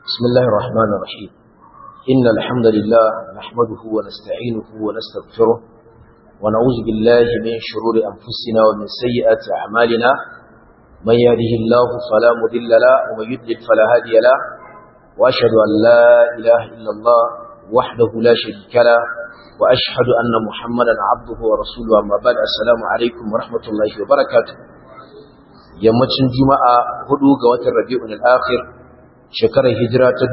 بسم الله الرحمن الرحيم إن الحمد لله نحمده ونستعينه ونستغفره ونعوذ بالله من شرور أنفسنا ومن سيئات أعمالنا من يهده الله فلا مضل له ومن يضلل فلا هادي له وأشهد أن لا إله إلا الله وحده لا شريك له وأشهد أن محمدا عبده ورسوله أما بعد السلام عليكم ورحمة الله وبركاته yammacin juma'a hudu ga watan rabi'un al-akhir shekarar hijira ta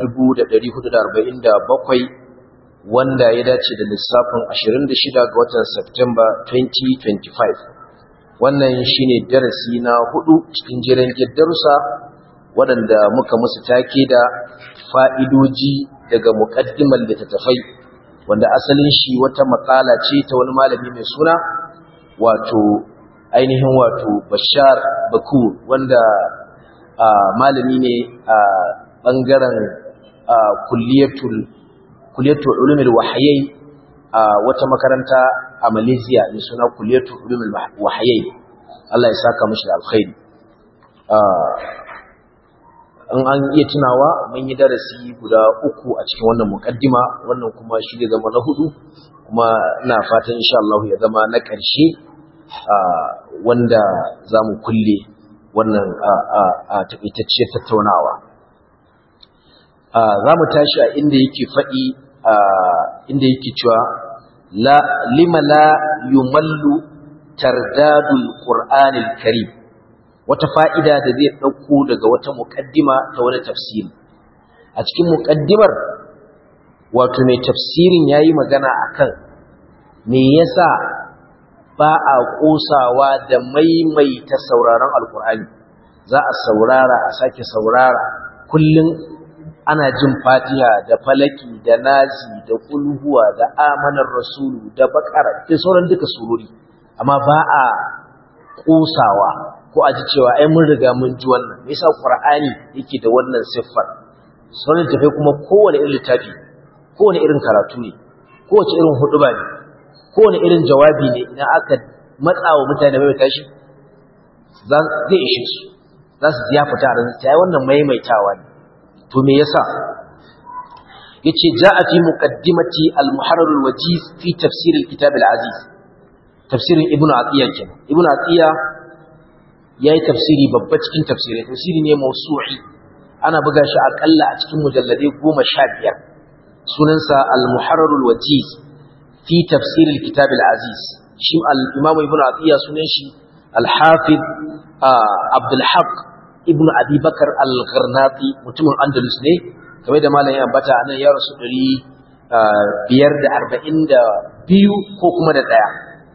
1447 wanda ya dace da lissafin 26 ga watan September 2025 wannan shine darasi na hudu cikin jiran darussa waɗanda muka musu take da fa'idoji daga muƙaddimar littattafai wanda asalin shi wata makala ce ta wani malami mai suna wato ainihin wato bashar bakur wanda malami ne a ɓangaren kulliyatul ulumul wahayai a wata makaranta a malaysia mai suna kulliyatul ulumul wahayai Allah ya saka mashi da alkhairi in an iya tunawa mun yi darasi guda uku a cikin wannan mukaddima wannan kuma shi zai zama na hudu kuma ina fatan insha Allah ya zama na ƙarshe wanda za mu kulle wannan a taƙaitacciyar tattaunawa za mu tashi a inda yake faɗi inda yake cewa lima la yumallu tardadul qur'anil karim wata fa'ida da zai ɗauko daga wata muƙaddima ta wani tafsiri a cikin muƙaddimar wato mai tafsirin ya yi magana akan me yasa ba a ƙosawa da maimaita sauraron alkur'ani za a saurara a sake saurara kullum ana jin fatiha da falaki da nasi da kulhuwa da amanar rasulu da bakara da sauran duka surori amma ba a ƙosawa ko a ji cewa ai mun riga mun ji wannan me yasa qur'ani yake da wannan siffar sauran tafai kuma kowane irin littafi kowane irin karatu ne kowace irin huduba ne kowane irin jawabi ne idan aka matsa wa mutane mai tashi zai ishe su za su ya fita a ranzu ta yi wannan maimaitawa ne to me yasa ya ce ja a fi muƙaddimati al-muharar wajiz fi tafsirin kitab al-aziz tafsirin ibn atiyya kenan ibn atiyya ya yi tafsiri babba cikin tafsirai tafsiri ne mausu'i ana buga shi aƙalla a cikin mujalladai goma sha biyar sunansa al-muharar wajiz في تفسير الكتاب العزيز شيم الإمام ابن عطية سنشي الحافظ آه عبد الحق ابن أبي بكر الغرناطي متم الأندلس ne kamar da malamin ambata anan ya rasu ɗari biyar da arba'in da biyu ko kuma da ɗaya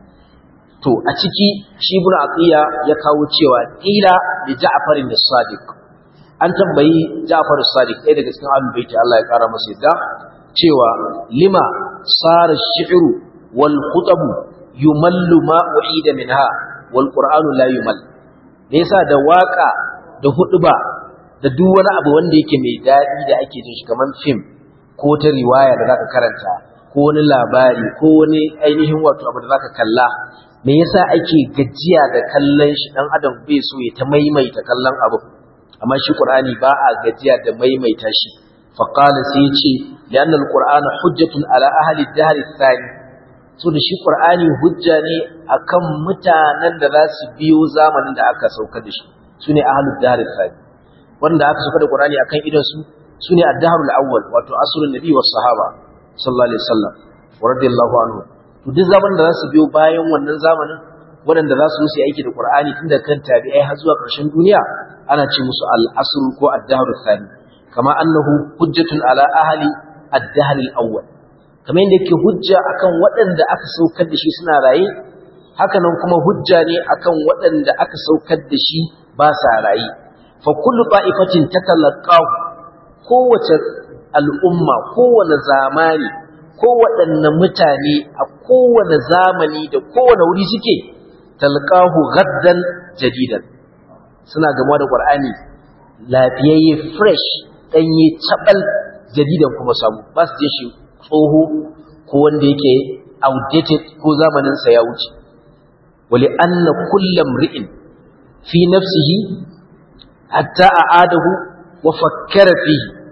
to a ciki shi ibn atiya ya kawo cewa ƙila da ja'far da sadiq an tambayi ja'far sadiq ɗaya daga cikin ahlul baiti Allah ya ƙara masa yadda cewa lima sara shi'ru wal khutabu yumallu ma uhida minha wal qur'anu la yumal me yasa da waka da huduba da duk wani abu wanda yake mai dadi da ake jin shi kaman film ko ta riwaya da zaka karanta ko wani labari ko wani ainihin wato abu da zaka kalla me yasa ake gajiya da kallon shi dan adam bai so ya ta maimaita kallon abu amma shi qur'ani ba a gajiya da maimaita shi فقال سيتي لأن القرآن حجة على أهل الدهر الثاني so da shi Qur'ani hujja ne akan mutanen da za su biyo zamanin da aka sauka da shi sune ahlud dahr al wanda aka sauka da Qur'ani akan idan su sune ad-dahr al-awwal wato asrun nabi was sahaba sallallahu alaihi wasallam wa radiyallahu anhu to duk zamanin da za su biyo bayan wannan zamanin waɗanda za su yi aiki da Qur'ani tun da kan tabi'ai har zuwa ƙarshen duniya ana ce musu al-asr ko ad-dahr al kama annahu hujjatun ala ahli ad-dahr al-awwal kamar yadda yake hujja akan waɗanda aka saukar da shi suna raye haka nan kuma hujja ne akan waɗanda aka saukar da shi ba sa raye fa kullu ta'ifatin tatalaqahu kowace al'umma kowane zamani kowaɗanne mutane a kowane zamani da kowane wuri suke talqahu gaddan jadidan suna gama da qur'ani lafiyayye fresh ɗanye cabal jadidan kuma samu ba su je shi tsoho ko wanda yake outdated ko zamaninsa ya wuce wali anna kullam ri'in fi nafsihi hatta a'adahu wa fakkara fihi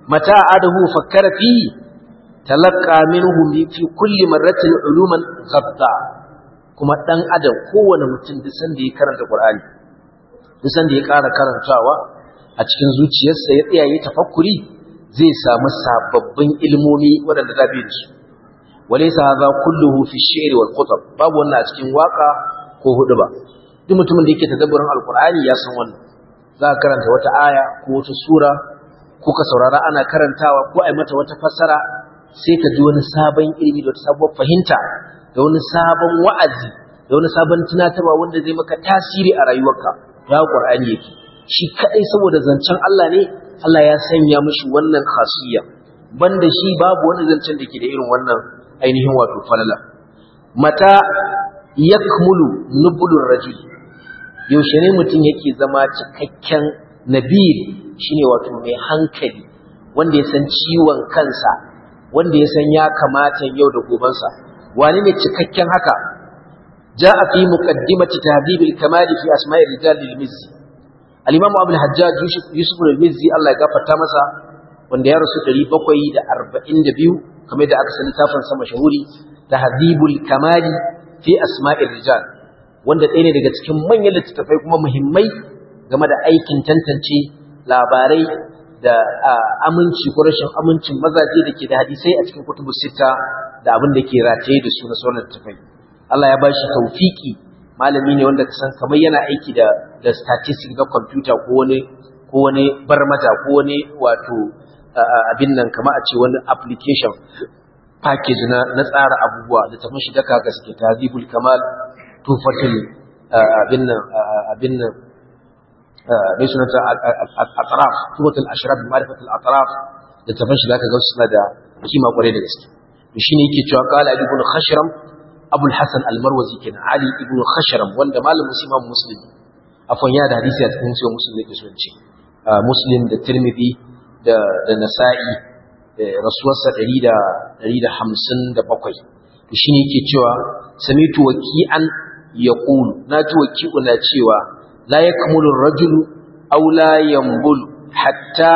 mata adahu fakkara fi talaqqa minhu fi kulli marratin uluman ghabta kuma dan adam kowane mutum duk sanda ya karanta qur'ani duk sanda ya ƙara karantawa a cikin zuciyarsa ya tsaya ya tafakkuri zai samu sababbin ilmomi waɗanda da bai da su walaysa hadha kulluhu fi shi'ri wal khutab babu wannan a cikin waka ko hudu ba duk mutumin da yake tadabburin alqur'ani ya san wannan za ka karanta wata aya ko wata sura ko ka saurara ana karantawa ko ai mata wata fassara sai ka ji wani sabon ilimi da wata sabuwar fahimta da wani sabon wa'azi da wani sabon tunatarwa wanda zai maka tasiri a rayuwarka ya qur'ani yake shi kadai saboda zancen Allah ne Allah ya sanya mishi wannan khasiyya banda shi babu wani zancen da ke da irin wannan ainihin wato falala mata yakmulu nubulur rajul yaushe ne mutum yake zama cikakken nabil shine wato mai hankali wanda ya san ciwon kansa wanda ya san ya kamata yau da gobansa wani ne cikakken haka ja'a fi muqaddimati tahdhib al-kamal fi asma'i rijal al-mizzi al-imam abu al-hajjaj yusuf al-mizzi Allah ya gafarta masa wanda ya rasu 742 kamar da aka sani tafin sa mashahuri tahdhibul kamal fi asma'i rijal wanda ɗaya ne daga cikin manyan littattafai kuma muhimmai game da aikin tantance labarai da aminci ko rashin amincin mazaje da ke da hadisai a cikin kutubu sita da abin da ke rataye da su na sauran littattafai Allah ya ba shi taufiki malami ne wanda kasan kamar yana aiki da da statistics na computer ko wani ko wani barmata ko wani wato abin nan kamar a ce wani application package na na tsara abubuwa da tafi shi daka gaske tazibul kamal tufatul abin nan abin nan mai sunanta atraf tufatul ashraf ma'rifatul atraf da tafi shi daka ga suna da kima kwarai da gaske to shine yake cewa qala ibn khashram abul hasan al-marwazi kenan ali ibn khashram wanda malamin imam muslim afwan ya da hadisi a cikin sahih muslim yake so ce muslim da tirmidhi da da nasa'i rasuwarsa 157 to shine yake cewa samitu waki'an yaqulu naji waki'u na cewa la yakmulu ar-rajulu aw la yanbul hatta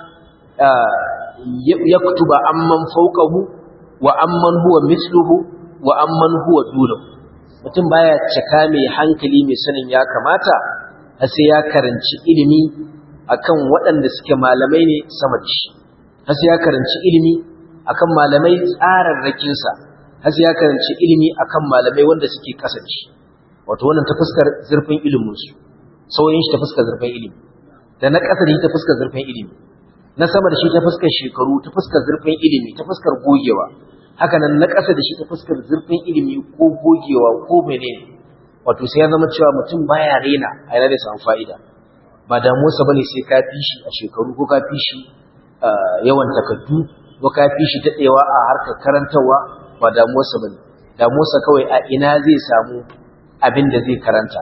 yaktuba amman fawqahu wa amman huwa mithluhu wa amman huwa dunahu mutum baya cika mai hankali mai sanin ya kamata har sai ya karanci ilimi akan waɗanda suke malamai ne sama da shi har sai ya karanci ilimi akan malamai tsararrakinsa har sai ya karanci ilimi akan malamai wanda suke ƙasa da shi wato wannan ta fuskar zurfin iliminsu sauyin shi ta fuskar zurfin ilimi da na ƙasa da shi ta fuskar zurfin ilimi na sama da shi ta fuskar shekaru ta fuskar zurfin ilimi ta fuskar gogewa haka nan na ƙasa da shi ta fuskar zurfin ilimi ko gogewa ko menene wato sai ya zama cewa mutum baya rena a yana da samun fa'ida ba damuwarsa bane sai ka fi shi a shekaru ko ka fi shi yawan takardu ko ka fi shi daɗewa a harkar karantarwa ba damuwarsa bane damuwarsa kawai a ina zai samu abin da zai karanta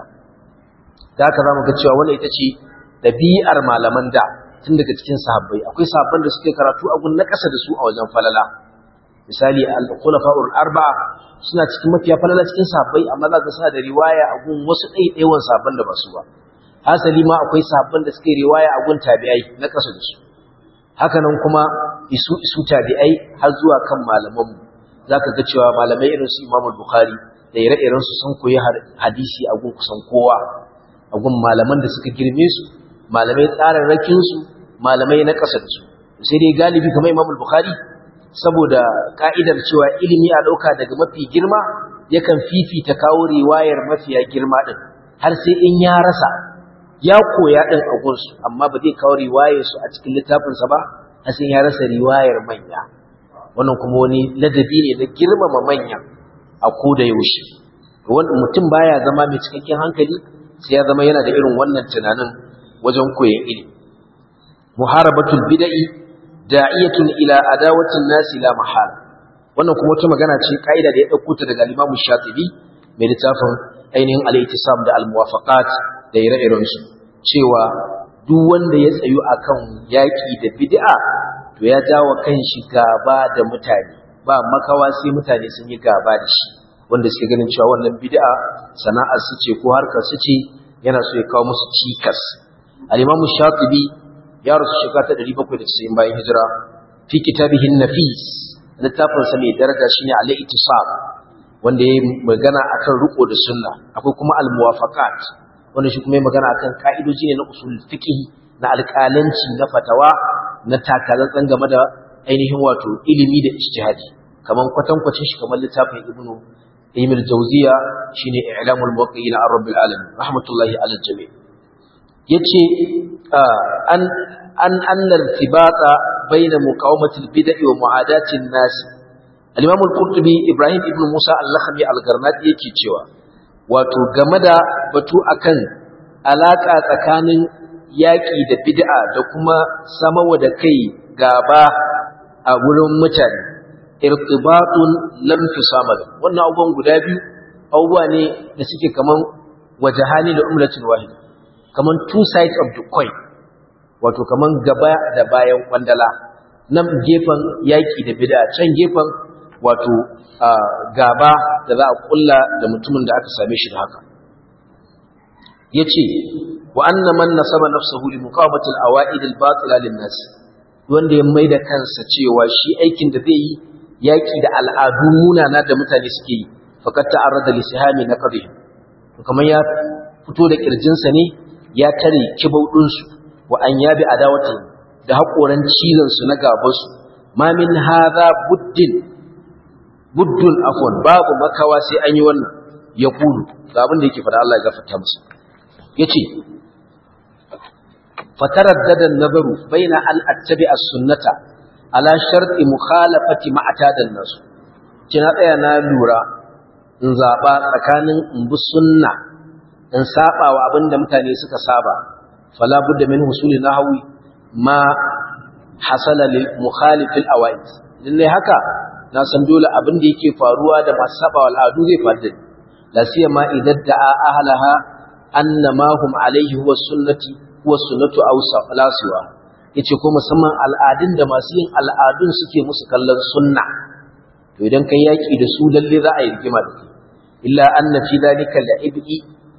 da haka za mu ga cewa wannan ita ce ɗabi'ar malaman da tun daga cikin sahabbai akwai sahabban da suke karatu a gun na ƙasa da su a wajen falala misali al-khulafa'ul arba'a suna cikin mafiya falala cikin sahabbai amma za ka suna da riwaya a gun wasu ɗaiɗaiwan sahabban da ba su ba hasali ma akwai sahabban da suke riwaya a gun tabi'ai na ƙasa da su haka nan kuma isu isu tabi'ai har zuwa kan malaman mu zaka ga cewa malamai irin su Imam Bukhari da ire-iren su sun koyi hadisi a gun kusan kowa a gun malaman da suka girme su malamai tsararrakin su malamai na ƙasa da su sai dai galibi kamar Imam Bukhari saboda ka'idar cewa ilimi a ɗauka daga mafi girma yakan fifita kawo riwayar mafiya girma ɗin har sai in ya rasa ya koya ɗin a gunsu amma ba zai kawo riwayarsu a cikin littafinsa ba har sai ya rasa riwayar manya wannan kuma wani ladabi ne na girmama manya a ko da yaushe wanda mutum baya zama mai cikakken hankali sai ya zama yana da irin wannan tunanin wajen koyon ilimi muharabatul bid'i da'iyatun ila adawatin nasi la mahala wannan kuma wata magana ce kaida da ya dauko ta daga Imam Shatibi mai littafin ainihin al-ittisam da al-muwafaqat da ire-iren su cewa duk wanda ya tsayu akan yaki da bid'a to ya jawo kanshi gaba da mutane ba makawa sai mutane sun yi gaba da shi wanda suke ganin cewa wannan bid'a sana'ar su ce ko harkar su ce yana so ya kawo musu cikas al-Imam Shatibi ya rasu shekara ta 790 bayan hijira fi kitabihi nafis littafin sa mai daraja shine al-ittisab wanda ya magana akan riko da sunna akwai kuma al-muwafaqat wanda shi kuma ya magana akan ka'idoji ne na usul fiqh na alƙalanci na fatawa na takalatsan game da ainihin wato ilimi da ijtihadi kaman kwatankwacin shi kamar littafin ibnu Ibn Jawziya shine I'lamul Muwaqqi'in an Rabbil Alamin rahmatullahi ala jami' yace an an anna irtibata baina muqawamati al-bid'i wa mu'adati an-nas al-Imam al-Qurtubi Ibrahim ibn Musa al-Lakhmi al-Garnati yake cewa wato game da batu akan alaka tsakanin yaki da bid'a da kuma samawa da kai gaba a wurin mutane irtibatun lam tusama wannan abubuwan guda biyu abubuwa ne da suke kaman wajahani da umlatin wahida kaman two sides of the coin wato kaman gaba da bayan kwandala nan gefen yaki da bid'a can gefen wato gaba da za a kulla da mutumin da aka same shi da haka yace wa anna man nasaba nafsahu li muqawamati al-awa'id al-batila lin-nas wanda ya maida kansa cewa shi aikin da zai yi yaki da al'adu munana da mutane suke yi fakat ta'arrada li sihami na qadhi to kamar ya fito da kirjinsa ne ya tare kibaudin su wa an yabi adawatan da hakoran cizon su na gaban su ma min hadha buddin buddun afwan babu makawa sai an yi wannan ya kulu ga abin da yake fada Allah ya gafarta musu yace fataraddada an-nazaru baina an attabi as-sunnata ala sharti mukhalafati ma'tadan nasu kina tsaya na lura in zaba tsakanin in bi sunna in saba wa abinda mutane suka saba fala budda min husuli nahwi ma hasala lil mukhalif al awaid lalle haka na san dole abin da yake faruwa da masu saba wal adu zai faru la siyama idan da'a ahlaha anna ma hum alayhi huwa sunnati huwa sunnatu aw salasiwa yace ko musamman al'adun da masu yin al'adun suke musu kallon sunna to idan kai yaki da su lalle za a yi rigima da kai illa anna fi dhalika la'ibi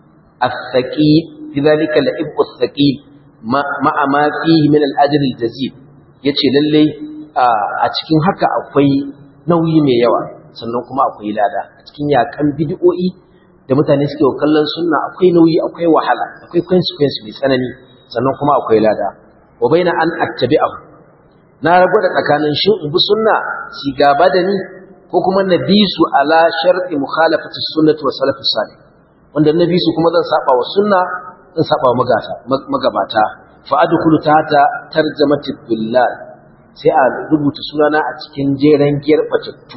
as-saqi fi dhalika la'ibu as-saqi ma'a ma fihi min al-ajr al-jazid yace lalle a cikin haka akwai nauyi mai yawa sannan kuma akwai lada a cikin yakan bid'o'i da mutane suke kallon sunna akwai nauyi akwai wahala akwai consequence mai tsanani sannan kuma akwai lada wa baina an attabi'ahu na rago da tsakanin shin in bi sunna si gaba da ni ko kuma na bi su ala sharti mukhalafati sunnati wa salafus salih wanda na bi su kuma zan saba wa sunna zan saba wa magata magabata fa adkhulu tahta tarjamati billah sai a rubuta sunana a cikin jeren giyar batattu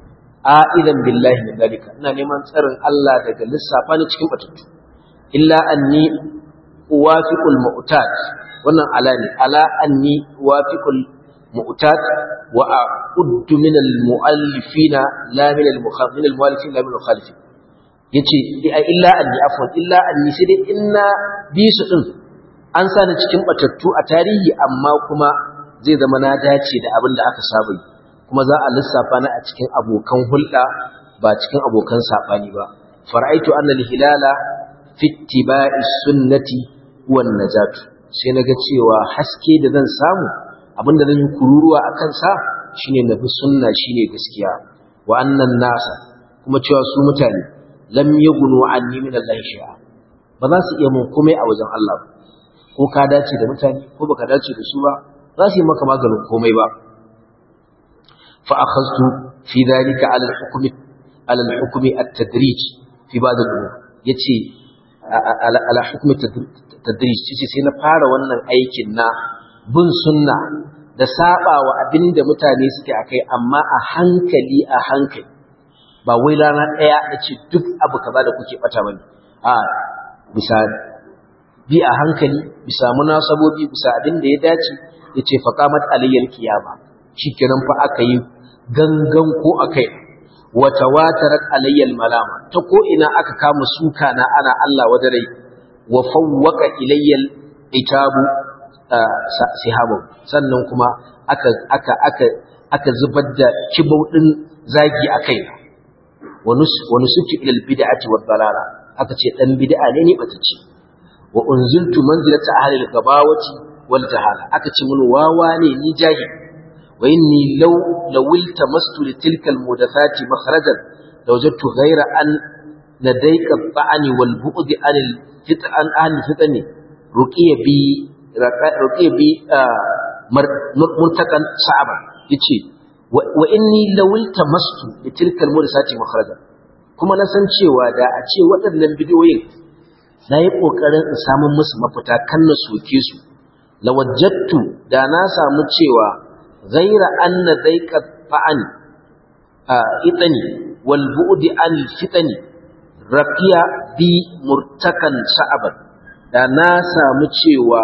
a'idan billahi min dalika ina neman tsarin Allah daga lissafa ni cikin batattu illa anni uwafiqul mu'tad wannan ala ne ala anni wafiqul mu'tad wa a'uddu min al mu'allifina la min al mukhalifin al mu'allifin la min al mukhalifin yace illa anni afwan illa anni sai dai inna bi su din an sani cikin batattu a tarihi amma kuma zai zama na dace da abin da aka saba yi kuma za a lissafa na a cikin abokan hulɗa ba cikin abokan saɓani ba fara'aitu anna al-hilala fi ittiba'i sunnati wan najatu sai naga cewa haske da zan samu abinda zan yi kururuwa a kansa shine na bi sunna shine gaskiya wa annan nasa kuma cewa su mutane lam yaghnu anni min Allah shay'a ba za su iya mun komai a wajen Allah ba ko ka dace da mutane ko baka dace da su ba za su yi maka maganin komai ba fa akhadtu fi dhalika ala al-hukm ala al-hukm at-tadrij fi ba'd al-umur yace ala hukm at-tadrij yace sai na fara wannan aikin na bin sunna da sabawa abinda mutane suke akai amma a hankali a hankali ba wai rana daya nace duk abu kaza da kuke bata bane a bisa bi a hankali bisa munasabobi bisa abin da ya dace yace faqamat aliyyal qiyama shikenan fa aka yi gangan ko akai wa tawatarat aliyyal malama ta ko ina aka kama suka na ana Allah wadarai wa fawwaqa ilayyal itabu sihabu sannan kuma aka aka aka aka zubar da kibau din zagi akai wa nus wa nusuki ila al bid'ati wad dalala aka ce dan bid'a ne ne bata ce wa unziltu manzilata ahli al-gabawati wal jahala aka ce mun wawa ne ni jahil wa inni law lawilta mastu li tilka al mudathati makhrajan lawajadtu ghayra an ladayka ta'ani wal bu'di an al fit'an an fitani ruqiya bi ruqiya bi murtakan sa'aba yace wa inni lawilta mastu li tilka al mudathati makhrajan kuma na san cewa da a ce waɗannan bidiyoyin na yi ƙoƙarin in samun musu mafita kan na soke su lawajattu da na samu cewa ghaira anna daika fa'ani a itani wal bu'di an fitani raqiya bi murtakan sha'aban da na samu cewa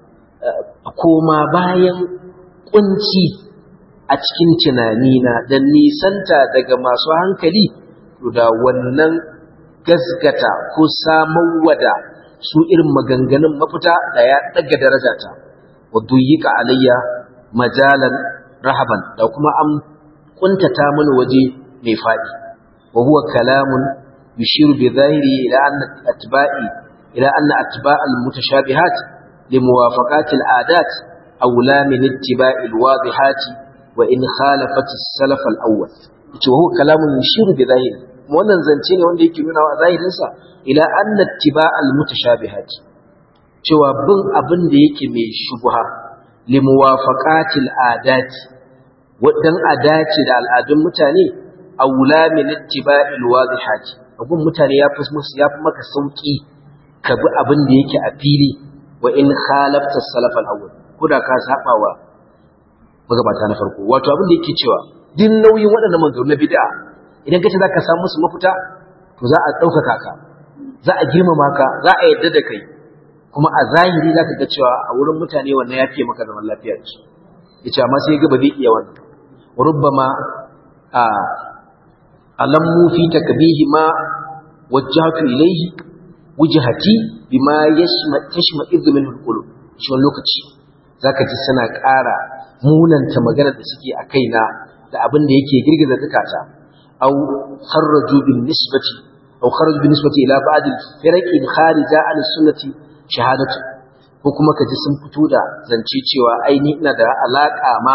koma bayan kunci a cikin tunanina da nisanta daga masu hankali to da wannan gasgata ko samarwa da su irin maganganun mafita da ya daga darajata wa duyyika alayya majalan rahaban da kuma an kuntata mana waje mai fadi wa huwa kalamun yushiru bi zahiri ila anna atba'i ila anna atba' al-mutashabihat li muwafaqati al-adat awla min ittiba'i al-wadihat wa in khalafat as-salaf al-awwal yace wa huwa kalamun yushiru bi zahiri wannan zance ne wanda yake nuna wa zahirinsa ila anna ittiba'al mutashabihat cewa bin abin da yake mai shubha li muwafaqatil adat wadan adaci da al'adun mutane aula min ittiba'il wadihat abun mutane ya fi musu ya fi maka sauki ka bi abin da yake a fili wa in khalafta salaf al-awwal kuda ka saba wa magabata na farko wato abin da yake cewa din nauyin waɗannan maganganu na bid'a idan kace zaka samu musu mafita to za a ɗaukaka ka za a girmama ka za a yadda da kai kuma a zahiri zaka ga cewa a wurin mutane wannan ya fiye maka zaman lafiya ce yace amma sai ga ba zai iya wannan wa rubbama a alammu fi takbihi ma wajjahtu ilayhi wujhati bima yashma tashma idhu min alqulub shi wannan lokaci zaka ji suna ƙara munanta maganar da suke a kaina da abin da yake girgiza zakata أو خرجوا بالنسبة أو خرجوا بالنسبة إلى بعض الفرق الخارجة عن السنة شهادته ko kuma ka ji sun fito da zance cewa aini ina da alaƙa ma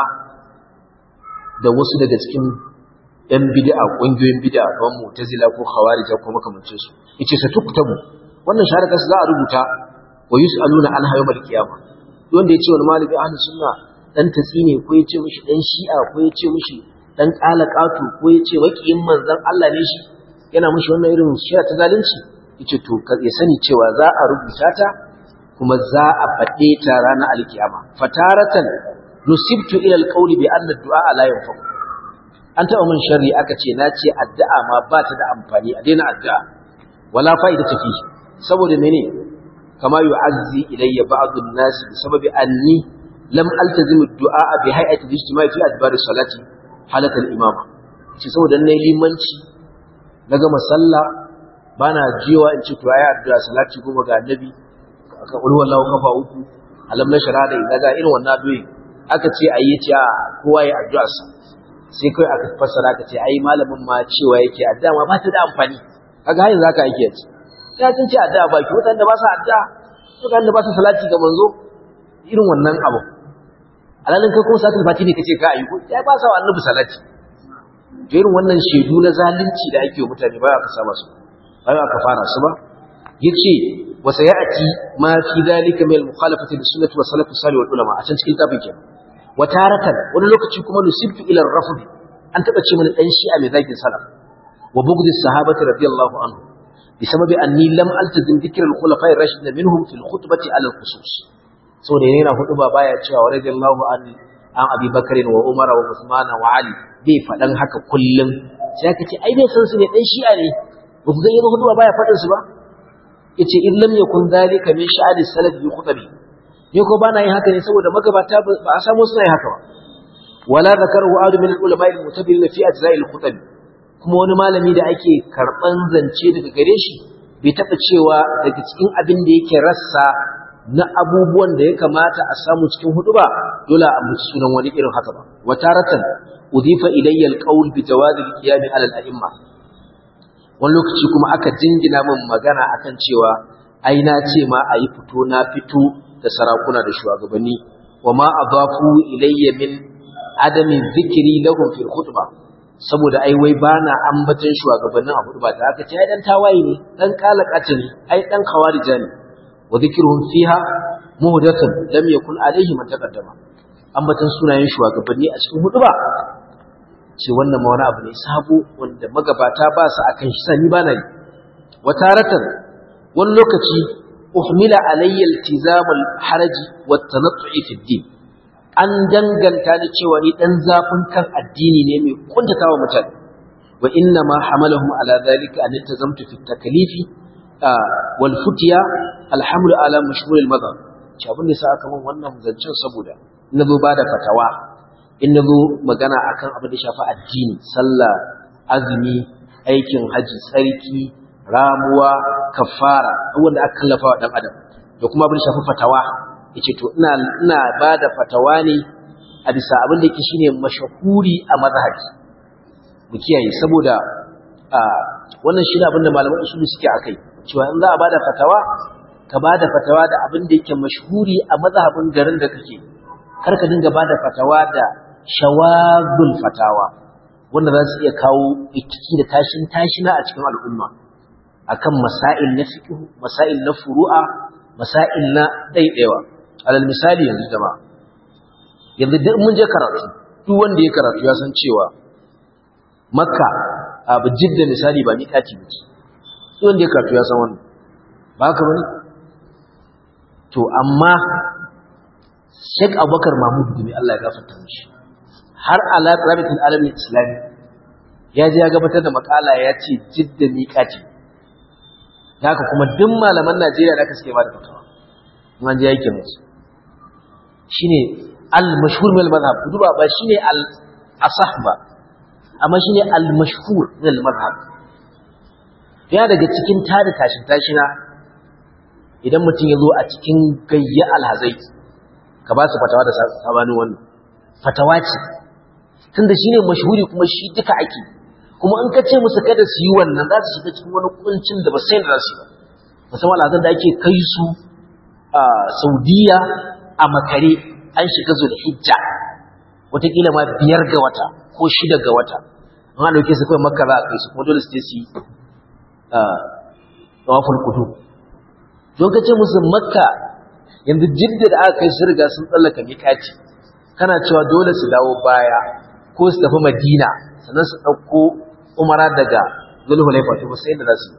da wasu daga cikin ‘yan bid'a ƙungiyoyin bid'a kamar mutazila ko khawarija ko makamancin su yace sa tuktabu wannan shahada za a rubuta wa yus'aluna an hayo mal kiyama wanda yace wani malami ahlus sunna dan tatsine ko yace mishi dan shi'a ko yace mishi dan kalakatu ko yace wakiyin manzon Allah ne shi yana mushi wannan irin shira ta zalunci yace to ya sani cewa za a rubuta ta kuma za a fade ta ranar alkiyama fataratan nusibtu ila alqawli bi anna ad-du'a la yanfa an taba mun sharri aka ce na ce addu'a ma ba ta da amfani a daina addu'a wala fa'ida ta fi saboda mene kama yu'azzi ilayya ba'd an-nas bi sababi anni lam altazim ad-du'a bi hay'ati al-ijtima' fi adbar salati halatar imama ce saboda na limanci na gama sallah ba na jiwa in ce to ayi addu'a salati goma ga annabi aka ƙuri wallahu kafa uku alam na shara da idaga irin wannan addu'a aka ce ayi ya ce a kowa ya addu'a sa sai kai aka fassara aka ce ai malamin ma cewa yake addu'a ma ba ta da amfani kaga hayin zaka yake ce ya tun ce addu'a ba ki wadanda ba sa addu'a wadanda ba sa salati ga manzo irin wannan abu alalin kai kuma salatul fati ne kace ka ayi ko ya ba sa wa annabi salati to irin wannan shedu na zalunci da ake wa mutane ba ka saba su ba ka fara su ba yace wa sayati ma fi dalika min al-mukhalafati bi sunnati wa salafus salih wal ulama a can cikin tafin kenan wa taratan wani lokaci kuma nusibtu ila ar-rafd an taba ce mana dan shi'a mai zagin salaf wa bughd as-sahabati radiyallahu anhu bisababi anni lam altazim dhikr al-khulafa'i ar-rashidin minhum fi al-khutbati ala al-khusus saboda yana hudu ba baya cewa radiyallahu an an Abi Bakar wa Umar wa Usman wa Ali bai fadan haka kullum sai aka ce ai bai san su ne dan shi'a ne ba ku ga yana hudu ba baya fadin su ba yace in lam yakun dhalika min sha'ani salaf bi khutbi ne ko bana yin haka ne saboda magabata ba a samu suna yin haka ba wala zakaru adu min al-ulama al-mutabirin fi ajza'i al-khutbi kuma wani malami da ake karban zance daga gare shi bai taba cewa daga cikin abin da yake rassa na abubuwan da ya kamata a samu cikin hudu ba dole a ambaci sunan wani irin haka ba wa taratan udifa ilayya alqawl bi jawaz alqiyam ala al-a'imma wani lokaci kuma aka jingina min magana akan cewa ai na ce ma ayi fito na fito da sarakuna da shugabanni wa ma adafu ilayya min adami zikri lahum fil khutbah saboda ai wai bana ambatan shugabannin abu ba da aka ce ai dan tawaye ne dan kalakata ne ai dan khawarija ne wa dhikruhum fiha muhdathun lam yakun alayhi man taqaddama ambatan sunayen shugabanni a cikin hudu ba ce wannan ma wani abu ne sabo wanda magabata ba su akan shi sani ba na yi wataratan wani lokaci uhmila alayya iltizamul haraji wa tanattu'i fi din an danganta ni cewa ni dan zafin kan addini ne mai kuntatawa mutane wa inna ma hamalahum ala dhalika an iltazamtu fi taklifi wal futiya alhamdu ala mashhur al madhhab ce abin da sa aka min wannan zancen saboda na zo bada fatawa in na zo magana akan abin da shafi addini sallah azumi aikin haji tsarki ramuwa kafara wanda aka kallafa wa dan adam da kuma abin da shafi fatawa yace to ina ina bada fatawa ne a bisa abin da yake shine mashahuri a mazhabi mu kiyaye saboda wannan shine abin da malaman usuli suke akai cewa in za a bada fatawa ka bada fatawa da abin da yake mashhuri a mazhabin garin da kake kar ka dinga bada fatawa da shawazul fatawa wanda za su iya kawo rikici da tashin tashina a cikin al'umma akan masail na fiqh masail na furu'a masail na daidaiwa alal misali yanzu jama'a yanzu duk mun je karatu duk wanda ya karatu ya san cewa makka abu jidda misali ba miƙati ba duk wanda ya karatu ya san wannan ba haka bane to amma Sheikh Abubakar Mahmud Gumi Allah ya gafarta mishi har ala rabitul alamin islami ya je ya gabatar da makala ya ce jidda miƙati haka kuma duk malaman Najeriya da aka suke ba da fatawa in an je yake musu shine al mashhur min al madhhab duba ba shine al asah ba amma shine al mashhur min al madhhab ya daga cikin tada tashin tashina idan mutum ya zo a cikin gayya alhazai ka ba su fatawa da sabanin wannan fatawa ce tunda shine mashhuri kuma shi duka ake kuma in ka ce musu kada su yi wannan za su shiga cikin wani kuncin da ba sai da su ba musamman alhazan da ake kai su a saudiya a makare an shiga zulhijja wataƙila ma biyar ga wata ko shida ga wata an ɗauke su kawai makka za a kai su kuma dole su je su yi tawaful kudu don ka ce musu makka yanzu jidda da aka kai su riga sun tsallaka miƙaci kana cewa dole su dawo baya ko su tafi madina sannan su ɗauko umara daga zulhulaifa to sai da za su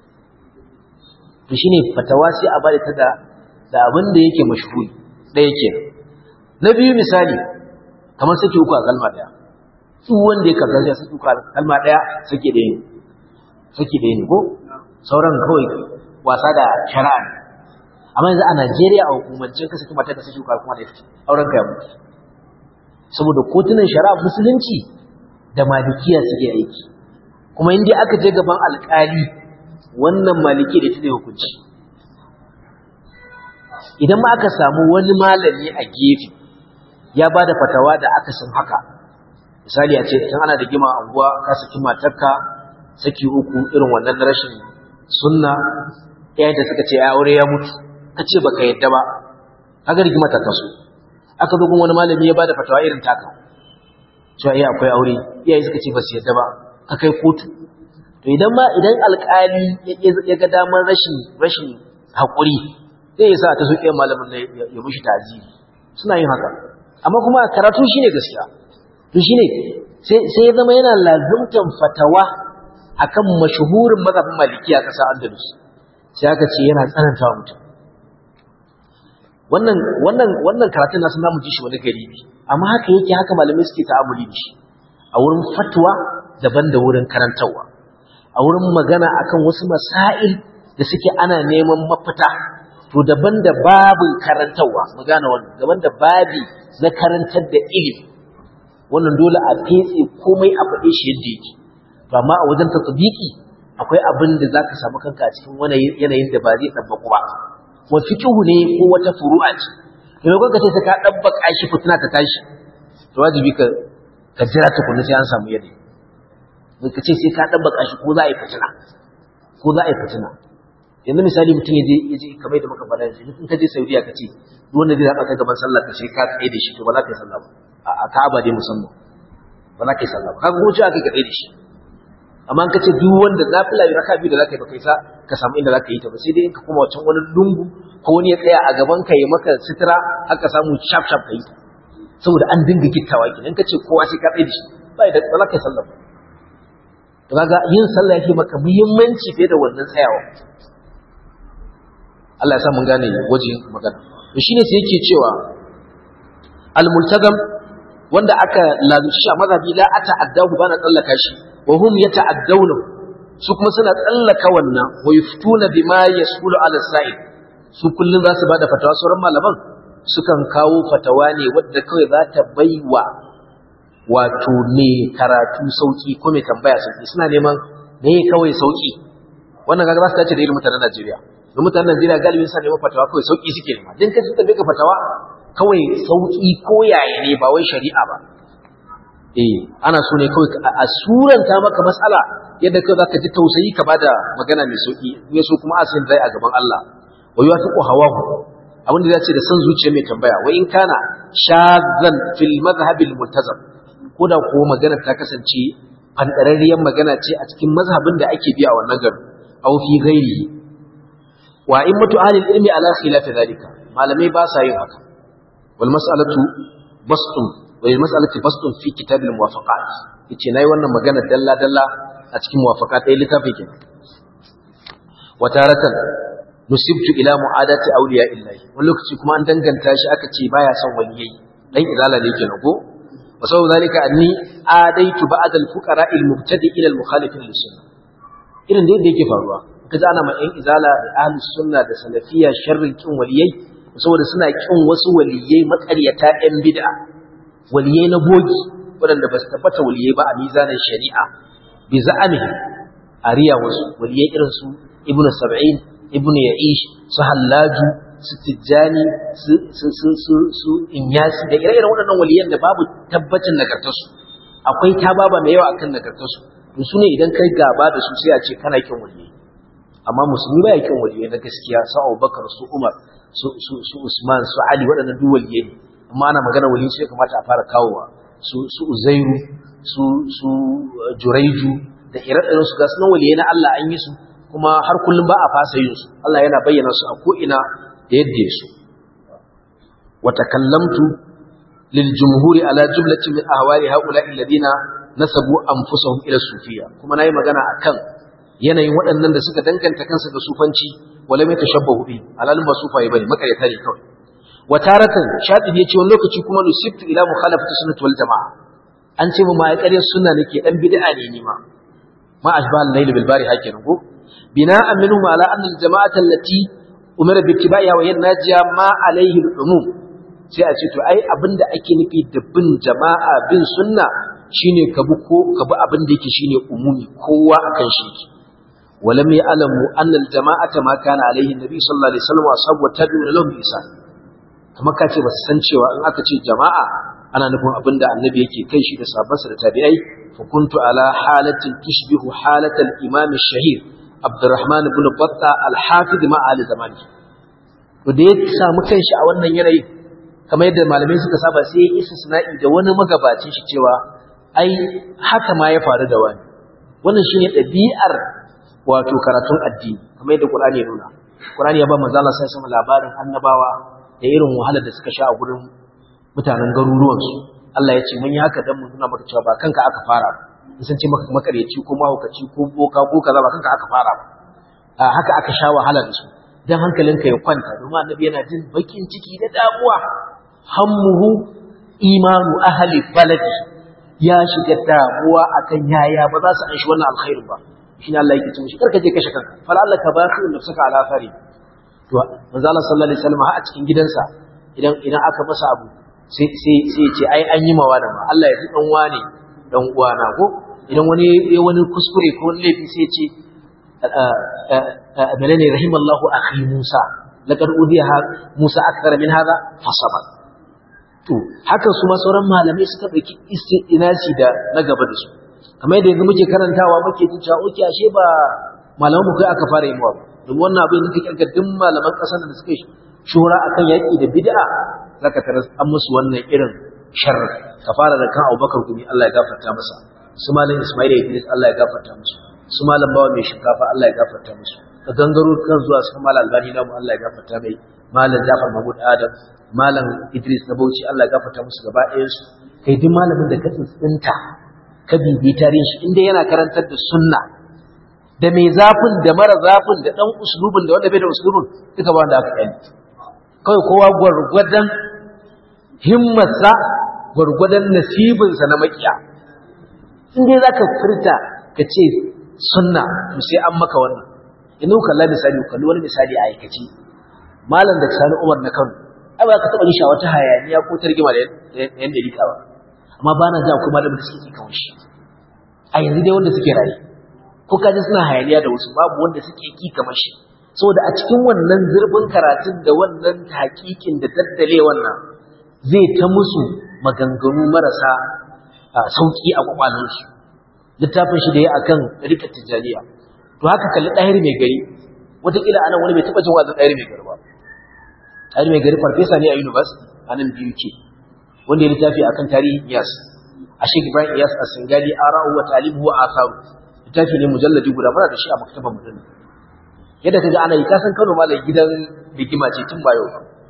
to shine fatawa sai a bada ta da da abin da yake mashhuri ɗaya kenan na biyu misali kamar sake uku a kalma ɗaya duk wanda ya kaza ya sake uku a kalma ɗaya sake ɗaya ne sake ɗaya ne ko sauran kawai wasa da shari'a ne amma yanzu a Najeriya a hukumancin ka saki mata ka saki uku kuma da ita auren ka ya mutu saboda kotunan shari'a musulunci da malikiya suke aiki kuma in dai aka je gaban alƙali wannan maliki da ita ne hukunci idan ma aka samu wani malami a gefe ya ba da fatawa da aka san haka misali a ce idan ana da gima anguwa ka saki matarka saki uku irin wannan rashin sunna yayin da suka ce ya aure ya mutu ka ce baka yadda ba kaga rigima ta taso aka zo gun wani malami ya ba da fatawa irin taka cewa iya akwai aure iyaye suka ce ba su yadda ba ka kai kotu to idan ma idan alƙali ya ga damar rashin rashin haƙuri zai yi sa ta soke malamin ya mushi ta'aziri suna yin haka amma kuma karatu shine gaskiya to shine sai ya zama yana lazimtan fatawa akan mashuhurin mazhabin maliki a ƙasar Andalus sai aka ce yana tsananta wa mutum wannan wannan wannan karatun nasu namu ji shi wani garibi amma haka yake haka malamai suke ta'amuli da shi a wurin fatwa daban da wurin karantarwa a wurin magana akan wasu masail da suke ana neman mafita to daban da babin karantarwa mu gane wannan daban da babi na karantar da ilimi wannan dole a fetse komai a faɗe shi yadda yake to amma a wajen tatbiki akwai abin da zaka samu kanka a cikin wani yanayin da ba zai dabbaku ba wa fiqhu ne ko wata furu'a ce to ko kace sai ka dabbaka shi fitina ta tashi to wajibi ka ka jira tukunna sai an samu yanayi ka ce sai ka dabbaka shi ko za a yi fitina ko za a yi fitina yanzu misali mutum ya je ya je kamar da muka faɗa yanzu in ka je Saudiya ka ce duk wanda zai zaɓa ka gaban sallah ka ce ka tsaye da shi to ba za ka yi sallah ba a Ka'aba dai musamman ba za ka yi sallah ba kaga ko aka ka tsaye da shi amma in ka ce duk wanda nafila raka biyu da za ka yi ba kai sa ka samu inda za ka yi ta ba sai dai in ka koma wancan wani lungu ko wani ya tsaya a gaban ka ya maka sitira haka samu shaf shaf ka yi ta saboda an dinga gittawa kenan in ka ce kowa sai ka tsaye da shi ba da ba za ka yi sallah ba to kaga yin sallah yake maka muhimmanci fiye da wannan tsayawa Allah ya sa mun gane wajen magana to shine sai yake cewa al-multazam wanda aka lazuci a mazhabi la ata'addahu bana tsallaka shi wa hum yata'addawna su kuma suna tsallaka wannan wa yuftuna bima yasulu ala sa'id su kullun za su bada fatawa sauran malaman sukan kawo fatawa ne wadda kawai za ta baiwa wato ne karatu sauki ko mai tambaya sauki suna neman ne kawai sauki wannan kaga za su dace da irin mutanen Najeriya da mutanen Najeriya galibin sa neman fatawa kawai sauki suke nema din kace tambaye ka fatawa kawai sauki ko yaya ne ba wai shari'a ba eh ana so ne kawai a suranta maka matsala yadda kai zaka ji tausayi ka bada magana mai sauki ne so kuma asin zai a gaban Allah wa yuwafiqu hawahu abin da zai ce da san zuciya mai tambaya wa in kana shazan fil madhhabil multazam ko da ko magana ta kasance fandararriyar magana ce a cikin mazhabin da ake biya wannan garin aw fi ghairi wa in mutu ahli ilmi ala khilaf zalika malamai ba sa yin haka wal mas'alatu bastun wa al mas'alatu bastun fi kitab al muwafaqat yace nayi wannan magana dalla dalla a cikin muwafaqat ɗaya littafi kenan wa taratan nusibtu ila mu'adati awliya illahi wani lokaci kuma an danganta shi aka ce baya son waliyai dan izala ne kenan ko wa sau zalika anni adaitu ba'd al fuqara al mubtadi ila al mukhalifin lis sunnah irin da yadda yake faruwa kaji ana ma yan izala da ahli sunna da salafiya sharrin kin waliyai saboda suna kin wasu waliyai makaryata yan bid'a waliyai na bogi waɗanda ba su tabbata waliyai ba a mizanin shari'a bi za'amihi ariya wasu waliyai irin su ibnu sab'in ibnu ya'ish su hallaju su tijjani su su su su su inyasi da ire-iren waɗannan waliyan da babu tabbacin nagartarsu akwai tababa mai yawa akan nagartarsu to su ne idan kai gaba da su sai a ce kana kin waliyai amma musulmi ba ya kin waliyai na gaskiya su Abubakar su Umar su su su Usman su Ali waɗannan duk waliyai ne amma ana magana waliyai sai kamata a fara kawowa su su Uzairu su su Juraiju da ire-iren su ga sunan waliyai na Allah an yi su kuma har kullum ba a fasa yin su Allah yana bayyana su a ko ina da yadda su wa takallamtu lil jumhuri ala jumlatin min ahwali haula'i alladhina nasabu anfusahum ila sufiya kuma nayi magana akan yanayin waɗannan da suka danganta kansu ga sufanci wala mai tashabbahu bi alalin ba sufaye bane makaryata ne kawai wa taratan shadid yace wani lokaci kuma nusibtu ila mukhalafati sunnati wal jamaa an ce mu ma ya ƙarya sunna nake dan bid'a ne ni ma ma ashba al-layl bil bari hakin ko bina'an minhum ala anna al-jama'ata allati umira bi ittiba'iha wa hiya najiya ma alayhi al-umum sai a ce to ai abinda ake nufi da bin jama'a bin sunna shine ka bi ko ka bi abin da yake shine umumi kowa akan shi yake walam ya'lamu anna al-jama'ata ma kana alaihi nabi sallallahu alaihi wasallam wa ashabu tabi'un lahum bi ihsan kuma ka ce ba su san cewa in aka ce jama'a ana nufin abin da annabi yake kai shi da sahabbansa da tabi'ai fa kuntu ala halatin tushbihu halatal imam ash-shahir abdurrahman ibn batta al-hafiz ma ali zamani to da ya samu kanshi a wannan yanayi kamar yadda malamai suka saba sai ya istisna'i da wani magabacin shi cewa ai haka ma ya faru da wani wannan shine ɗabi'ar wato karatun addini kamar yadda Qur'ani ya nuna Qur'ani ya ba manzo Allah sai sama labarin annabawa da irin wahalar da suka sha a gurin mutanen garuruwan su Allah ya ce mun yi haka dan mu nuna maka cewa ba kanka aka fara ba sun ce maka makareci ko mahaukaci ko boka ko kaza ba kanka aka fara ba a haka aka sha wahala da su dan hankalinka ya kwanta domin annabi yana jin bakin ciki da damuwa hammuhu imanu ahli baladi ya shiga damuwa akan yaya ba za su an shi wannan alkhairin ba shine Allah yake cewa shi karka je kashe kanka fal Allah ka bashi nafsaka ala fari to manzo Allah sallallahu alaihi wasallam a cikin gidansa idan idan aka masa abu sai sai sai ce ai an yi mawa da ma Allah ya ji dan wane dan uwana ko idan wani ya wani kuskure ko wani laifi sai ce menene rahimallahu akhi Musa laqad udiya Musa akthara min hadha fasabar to haka su ma sauran malamai suka dauki istinasi da na gaba da su kamar yadda yanzu muke karantawa muke jin cewa oke ashe ba malaman mu kai aka fara yi mawa domin wannan abin da kake kirga duk malaman ƙasar da suka shura akan yaƙi da bid'a zaka tarar an musu wannan irin sharri ka fara da kan Abubakar gumi Allah ya gafarta masa su malam Ismail Idris Allah ya gafarta musu su malam Bawa mai shinkafa Allah ya gafarta musu ka gangaro kan zuwa su malam Albani namu Allah ya gafarta mai malam Jafar Mahmud Adam malam Idris na Bauchi Allah ya gafarta musu gaba ɗayan su kai duk malamin da ka tsinta ka bibi tarihin shi inda yana karantar da sunna da mai zafin da mara zafin da dan uslubin da wanda bai da uslubin duka ba wanda aka yi kawai kowa gwargwadon himmarsa gwargwadon nasibinsa na makiya inda za ka furta ka ce sunna to sai an maka wannan inu kalla misali kalli wani misali a aikaci malam da sani umar na kano ai ba ka taɓa nisha wata hayaniya ko targima da yan dalika ba amma ba na ja kuma malamin da suke kawo shi a yanzu dai wanda suke raye ko kaji suna hayaniya da wasu babu wanda suke ki kamar shi saboda a cikin wannan zurfin karatun da wannan hakikin da daddale wannan zai ta musu maganganu marasa sauki a kwakwalansu littafin shi da ya akan rika tijjaniya to haka kalli ɗahir mai gari wataƙila anan wani bai taɓa jin wazin ɗahir mai gari ba ɗahir mai gari farfesa ne a university a nan biyu ke wanda ya littafi akan tarihin iyas a shek ibrahim iyas a singali ara'u wa talibu wa asaru littafi ne mujalladi guda muna da shi a maktabar mutum yadda kaga ana yi kasan Kano malam gidan rigima ce tun bayo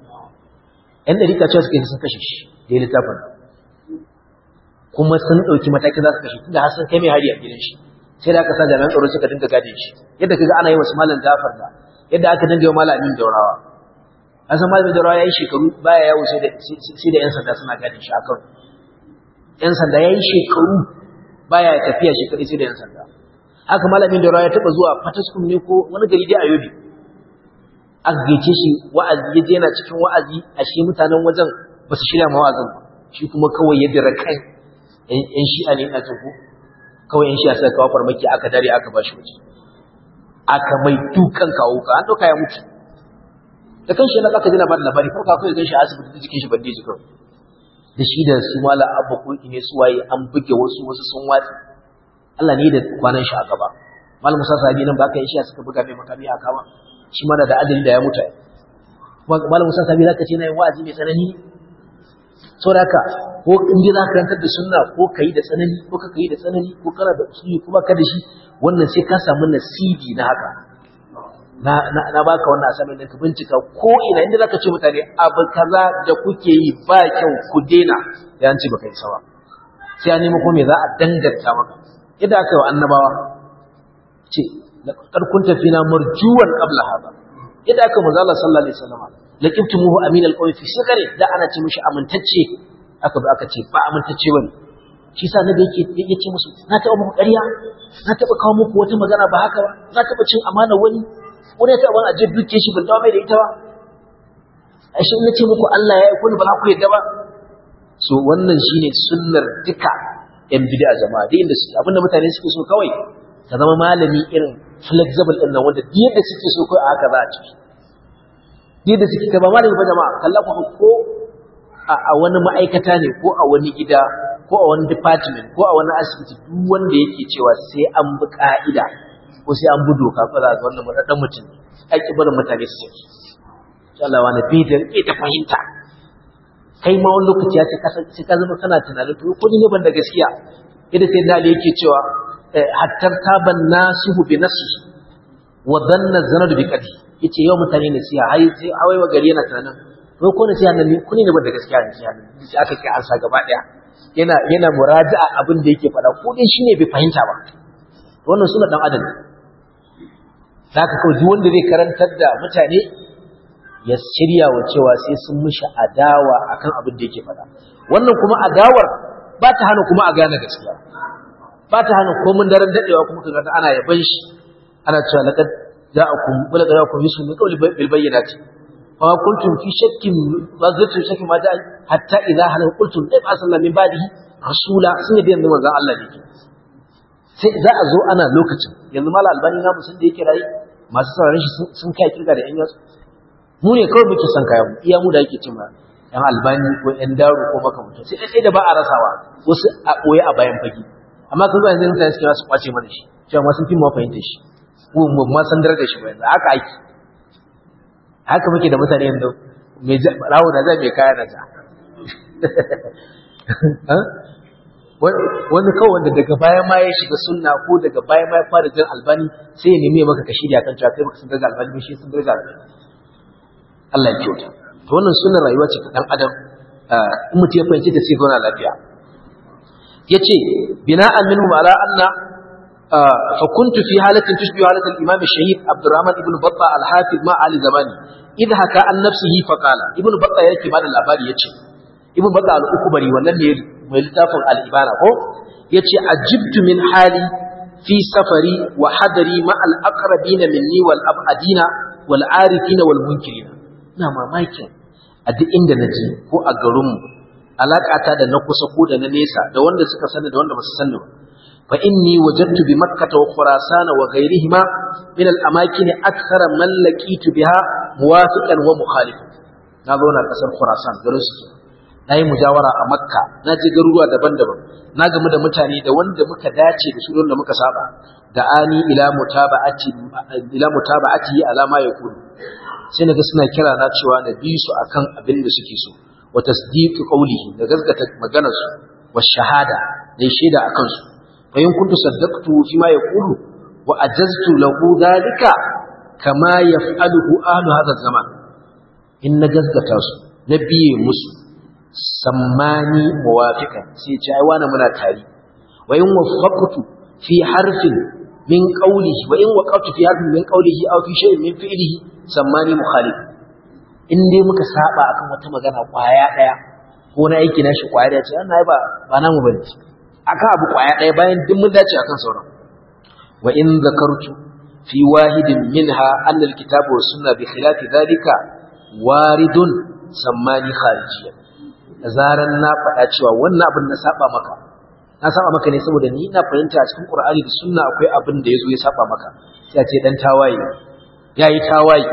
yan da rika cewa suka yi sun kashe shi da littafin kuma sun dauki mataki za su kashe tunda har sun kai mai hari a gidan shi sai da aka sa jami'an tsaro suka dinga gade shi yadda kaga ana yi wasu malam Jafar da yadda aka dinga yi wa malamin Daurawa an san malamin Daurawa yayi shekaru baya yawo sai da sai da yan sanda suna gade shi a Kano yan sanda yayi shekaru baya tafiya shekaru sai da yan sanda haka malamin da ya taba zuwa fataskun ne ko wani gari dai a yobe aka gaice shi wa'azi ya je yana cikin wa'azi a shi mutanen wajen ba su shirya ma wa'azin ba shi kuma kawai ya dira kan yan shi'a ne ina jin ko kawai yan shi'a suka kawo farmaki aka dare aka ba shi waje aka mai dukan kawo ka an ɗauka ya mutu da kan shi na aka ji labarin labari farko kawai gan shi a asibiti da jikin shi bandeji kawai da shi da su mala abba ko ne su waye an buge wasu wasu sun watsi Allah ne da kwanan shi a gaba malam Musa Sabi nan ba ka yi shi suka buga mai makami a kama shi mana da adali da ya mutu malam Musa Sabi zaka ce na yin wa'azi mai tsanani saboda haka ko in dai zaka rantar da sunna ko kai da tsanani ko ka kai da tsanani ko kana da usuli kuma ka da shi wannan sai ka samu nasibi na haka na na, na baka wannan asamin da ka bincika ko ina inda zaka ce mutane abu kaza da kuke yi ba kyau ku dena ya an ce baka yi sawa sai an nemi ko me za a danganta maka idan aka yi wa annabawa ce ƙarkun tafina marjuwan ƙabla haɗa idan aka maza Allah sallallahu Alaihi wasallama da ƙiftumuhu amin alƙawai fi shekare da ana ce mishi amintacce aka zo aka ce ba amintacce ba ne shi sa nabi yake ya ce musu na taɓa muku ƙarya na taɓa kawo muku wata magana ba haka ba na taɓa cin amana wani wani ya taɓa wani ajiyar duke shi ban dawo mai da ita ba a shi na ce muku Allah ya aiko ni ba za ku yadda ba so wannan shine sunnar duka yan bid'a jama'a da inda suke abinda mutane suke so kawai ka zama malami irin flexible din nan wanda duk yadda suke so kai a haka za a ci yadda suke ka ba malami ba jama'a kalla ku ko a wani ma'aikata ne ko a wani gida ko a wani department ko a wani asibiti duk wanda yake cewa sai an bi ka'ida ko sai an bi doka ko za ga wannan madadan mutum ai kibarin mutane su ce Allah wani bidar ke ta fahimta kai ma wani lokaci ya ce sai ka zama kana tunanin to ko ne ban da gaskiya idan sai da yake cewa hattar taban nasihu bi nafsi wa dhanna zanad bi qadi yace yau mutane ne siya hai sai hawai wa gari yana tunanin to ko ne sai nan ne kuni ne ban da gaskiya ne sai nan sai aka kai ansa gaba daya yana yana muraja'a abin da yake faɗa ko dai shine bai fahimta ba wannan suna dan adam zaka kawai duk wanda zai karantar da mutane ya shirya wa cewa sai sun mishi adawa akan abin da yake faɗa wannan kuma adawar ba ta hana kuma a gane gaskiya ba ta hana komin daren dadewa kuma kaga ana yaban shi ana cewa laqad ja'akum wala ja'akum yusuf min qawli bil bayyinati fa kuntum fi shakkin ba zatu shakkin ma da'a hatta idha hal qultum ay asalla min ba'dihi rasula sun yi yanzu manzon Allah ne sai za a zo ana lokacin yanzu mala albani na musun da yake rayi masu sauraron shi sun kai kirga da yan yasu mu ne kawai muke son kayan mu iya mu da yake cin yan albani ko yan daro ko makamantan sai dai da ba a rasawa wasu a ɓoye a bayan fage amma kan zuwa yanzu mutane suke su kwace mana shi cewa ma sun fi mu fahimta shi ko mu ma san darajar shi ba yanzu haka ake haka muke da mutane yanzu mai rawo da zai mai kaya na ja wani kawai wanda daga baya ma ya shiga sunna ko daga baya ma ya fara jin albani sai ya nemi maka kashi da kan cewa kai baka san darajar albani ba shi san darajar albani Allah ya kyauta to wannan sunnar rayuwa ce ta dan adam in mutum ya fahimci da sai zauna lafiya yace bina'an minhum ala anna fa kuntu fi halatin tushbihu halat al-imam ash-shahid Abdurrahman ibn Battah al-Hafiz ma ali zamani idha haka an nafsihi fa qala ibn Battah yake bada labari yace ibn Battah al-Ukbari wannan ne mai littafin al-Ibana ko yace ajibtu min hali fi safari wa hadari ma al-aqrabin minni wal abadina wal arifina wal munkirina ina mamakin a duk inda na je ko a garinmu alaƙata da na kusa ko da na nesa da wanda suka sani da wanda ba su sani ba fa inni wajadtu bi makkah wa khurasan wa ghayrihima min al amakin akthar man laqitu biha muwafiqan wa mukhalif na zauna kasar khurasan garin su na yi mujawara a makka na je garuruwa daban-daban na gamu da mutane da wanda muka dace da su da muka saba da ani ila mutaba'ati ila mutaba'ati ala ma yakunu sai naga suna kira na cewa na bi su akan abin da suke so wa tasdiqu qawlihi da gaskata maganar su wa shahada da shaida akan su fa in kuntu saddaqtu fi ma yaqulu wa ajaztu lahu dalika kama yaf'aluhu ahlu hadha zaman in na gaskata su na biye musu sammani muwafiqan sai ce ai wani muna tari wa in waffaqtu fi harfin min qawlihi wa in waqaftu fi harfin min qawlihi aw fi shay'in min fi'lihi sammani mukhalif in dai muka saba akan wata magana kwaya daya ko na aiki na shi kwaya daya ce wannan ba ba namu bane akan abu kwaya daya bayan duk mun dace akan sauran wa in zakartu fi wahidin minha anna alkitabu was sunna bi khilafi dhalika waridun sammani kharijiyya da zaran na faɗa cewa wannan abin na saba maka na saba maka ne saboda ni ina fahimta a cikin Qur'ani da Sunna akwai abin da yazo ya saba maka sai a ce dan tawaye yayi tawaye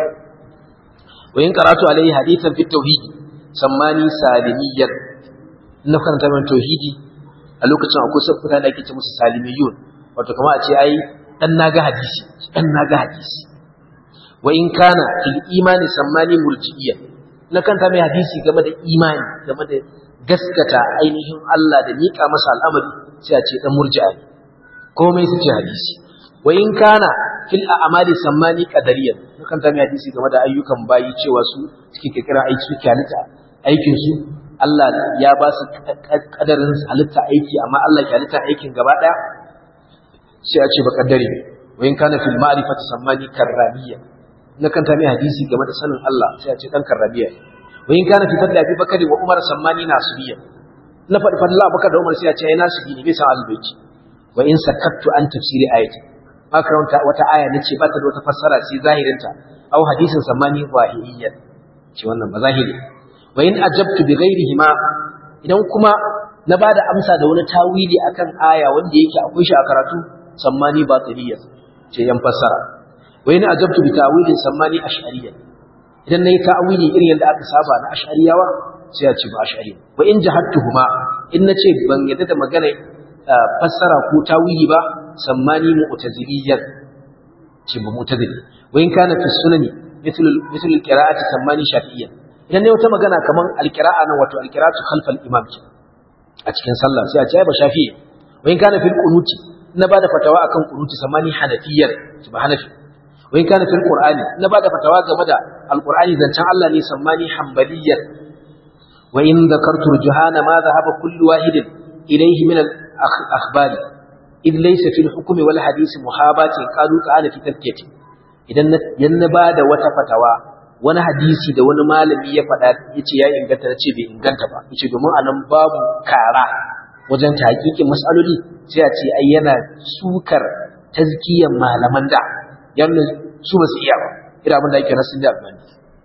wa in qaratu alaihi hadithan fi tauhid sammani salimiyyan ina karanta min tauhidi a lokacin akwai sabbuta da ake ce musu salimiyun wato kamar a ce ai dan naga hadisi dan naga hadisi wa in kana fil imani sammani murji'iyyan na kanta mai hadisi game da imani game da gaskata ainihin Allah da nika masa al'amari sai a ce dan murji'a ne komai su ce hadisi wa in kana fil a'mali sammani qadariyan na kanta mai hadisi game da ayyukan bayi cewa su suke kirkira aiki suke halitta aikin su Allah ya ba su kadarin halitta aiki amma Allah ke halitta aikin gaba daya sai a ce ba kaddare wa in kana fil ma'rifati sammani karramiyyan na kanta mai hadisi game da sanin Allah sai a ce dan karrabiya wa in kana fi fadla fi bakari wa umar sammani nasibiya na fadi fadla bakar da umar sai a ce ai nasibi ne bai san albayti wa in sakattu an tafsiri ayati makaranta wata aya nace ba ta da wata fassara sai zahirinta au hadisin sammani wahiyya ce wannan ba zahiri wa in ajabtu bi ghairihima idan kuma na bada amsa da wani tawili akan aya wanda yake akwai shi a karatu sammani batiliyya ce yan fassara wa yana ajabtu bi ta'wilin sammani ash'ariyya idan nayi ta'wili irin yadda aka saba na ash'ariyawa sai ya ce ba ash'ari wa in jahattuhuma in nace ban yadda da magana fassara ko ta'wili ba sammani mu'taziliyyan ce ba mu'tazili wa in kana fi sunani مثل مثل القراءة سماني شافعيا idan ne wata magana kaman alqira'a nan wato alqira'atu khalfal imam ce a cikin sallah sai a ce ba shafi'i wa in kana fil qunuti na bada fatawa akan qunuti samani hanafiyyan ba hanafi wa in kana fil qur'ani na bada fatawa game da alqur'ani zancen Allah ne sammani hanbaliyyan wa in dhakartu rujuhana ma dhahaba kullu wahidin ilayhi min al akhbari id laysa fil hukmi wal hadisi muhabatin qalu ta'ala fi tafkiyati idan na bada wata fatawa wani hadisi da wani malami ya faɗa yace ya inganta na ce bai inganta ba yace domin anan babu kara wajen tahqiqin mas'aloli sai a ce ai yana sukar tazkiyar malaman da yanzu su ba su iya ba ira abin da yake rasin da albani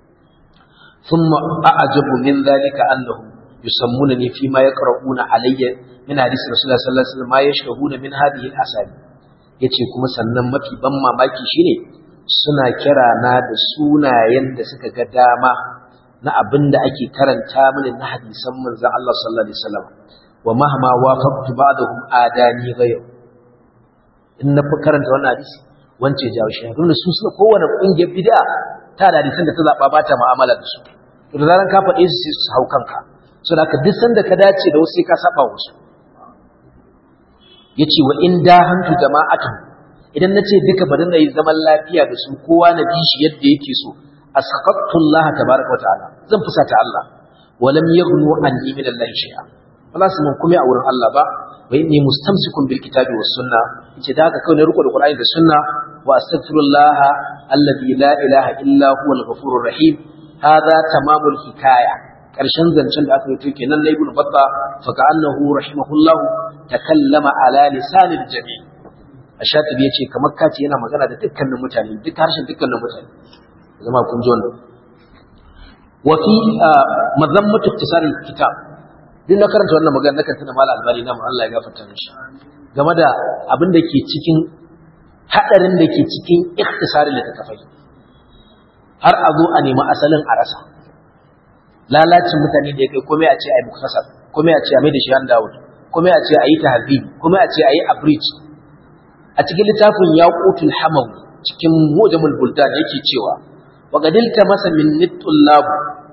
thumma a'jabu min dhalika annahum yusammunani fi ma yaqra'una alayya min hadisi rasulullah sallallahu alaihi wasallam ma yashhaduna min hadhihi al-asabi yace kuma sannan mafi ban mamaki shine suna kira na da sunayen da suka ga dama na abin da ake karanta mini na hadisan manzon Allah sallallahu alaihi wasallam wa mahma wafaqtu ba'dahum adani ghayr in na fi karanta wannan hadisi wance jawo shi tunda su suka kowane kungiyar bid'a ta da hadisan da ta zaba ba ta mu'amala da su to da zaran ka faɗe su sai su hau kanka so da ka duk sanda ka dace da wasu sai ka saba wasu yace wa in da hantu jama'atu idan nace duka bari na yi zaman lafiya da su kowa na bi shi yadda yake so asqattu Allah tabaaraka wa ta'ala zan fusata Allah walam yaghnu anni min Allah shay'a wala su mun kuma a wurin Allah ba wa inni mustamsikun bil kitabi was sunna yace da haka kawai na riko da Qur'ani da sunna wa astaghfirullah alladhi la ilaha illa huwa al-ghafurur rahim hadha tamamul hikaya karshen zancen da aka yi kenan na ibnu batta fa ka'annahu rahimahullah takallama ala lisanil jami' ashatibi yace kamar kace yana magana da dukkanin mutane duk harshen dukkanin mutane zama kun ji wannan wa fi mazammatu iktisaril kitab duk na karanta wannan magana nakan tuna mala albani na Allah ya gafarta mishi game da abin da ke cikin hadarin da ke cikin ikhtisarin littattafai har a zo a nemi asalin a rasa lalacin mutane da ya kai komai a ce a yi muktasar komai a ce a mai da shi han dawud komai a ce a yi tahzib komai a ce a yi abridge a cikin littafin yaqutul hamawi cikin mujamul buldan yake cewa wa gadilta masa min nitullab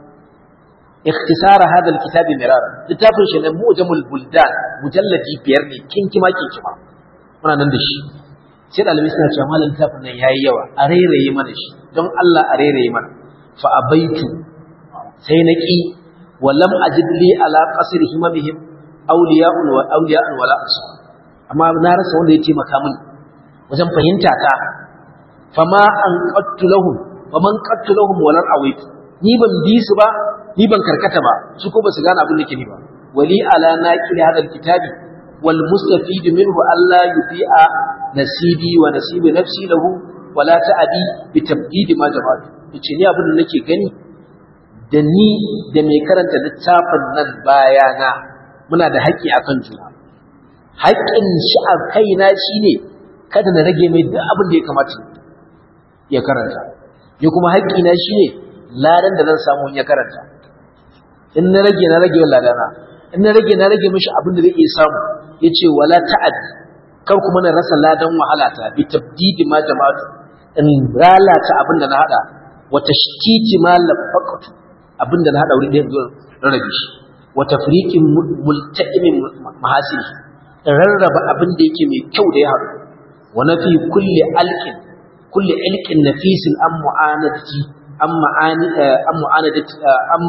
اختصار هذا الكتاب مرارا littafin shi ne mujamul buldan mujalladi biyar ne kinkima kinkima muna nan da shi sai dalibai suna cewa malam littafin nan yayi yawa a rairaye mana shi don Allah a rairaye mana fa abaitu sai na ki wa lam ajid li ala qasr himamihim awliya'un wa awliya'un wala ansar amma na rasa wanda ya taimaka min wajen fahimta ta fama an qattu lahum faman qattu lahum wala awaitu ni ban bi su ba ni ban karkata ba su ko basu gane abin da ke ni ba wali ala naqil hada alkitabi wal mustafid minhu alla yuti'a nasibi wa nasibi nafsi lahu wala ta'adi bi tabdid ma jama'atu yace ni abin da nake gani da ni da mai karanta littafin nan bayana muna da haƙƙi akan juna haƙƙin shi a kaina shine kada na rage mai duk abin da ya kamata ya karanta ni kuma haƙƙina shine ladan da zan samu in ya karanta in na rage na rage ladana in na rage na rage mishi abin da zai iya samu yace wala ta'ad kar kuma na rasa ladan wahala ta bi tabdidi ma jama'atu in lalata abin da na hada wa tashtiti ma lafaqatu abin da na hada wuri ɗaya zuwa rarrabe shi wa tafriqin multa'imin mahasili rarraba abin da yake mai kyau da ya haɗu wa nafi kulli alqin kulli ilqin nafisin am mu'anadati am ma'ani am mu'anadati am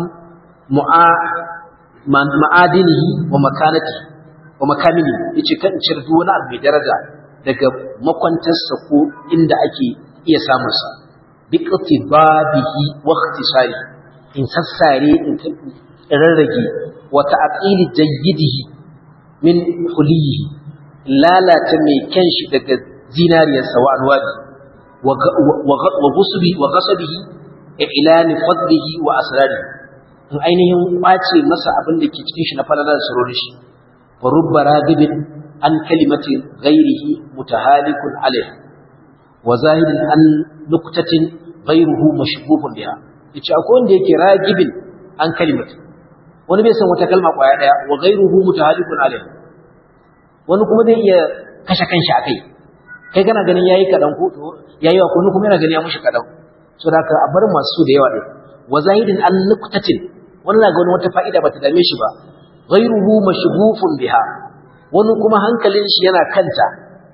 ma'adinihi wa makanati wa makamini yace kan cire duk wani abu mai daraja daga makwantarsa ko inda ake iya samun sa bi qtibabihi wa ikhtisari in sassare in rarrage wa ta'qili jayyidihi min hulihi lalata mai kyan shi daga zinariyarsa wa anwabi wa gusubi wa gasabihi ilani fadlihi wa asrarihi in ainihin kwace masa abin da ke cikin shi na falalar surorin shi wa rubba ragibin an kalimati ghairihi mutahalikun alayh wa zahidin an nuktatin ghairuhu mashghufun biha yace akwai wanda yake ragibin an kalimati wani bai san wata kalma kwaya daya wa ghairuhu mutahalikun alayh wani kuma zai iya kashe kanshi akai kai kana ganin yayi kadan ko yayi wa kuma yana ganin ya mushi kadan so da ka a bar masu da yawa din wa zahidin an nuktatin wannan ga wani wata fa'ida bata dame shi ba ghayruhu mashghufun biha wani kuma hankalin shi yana kanta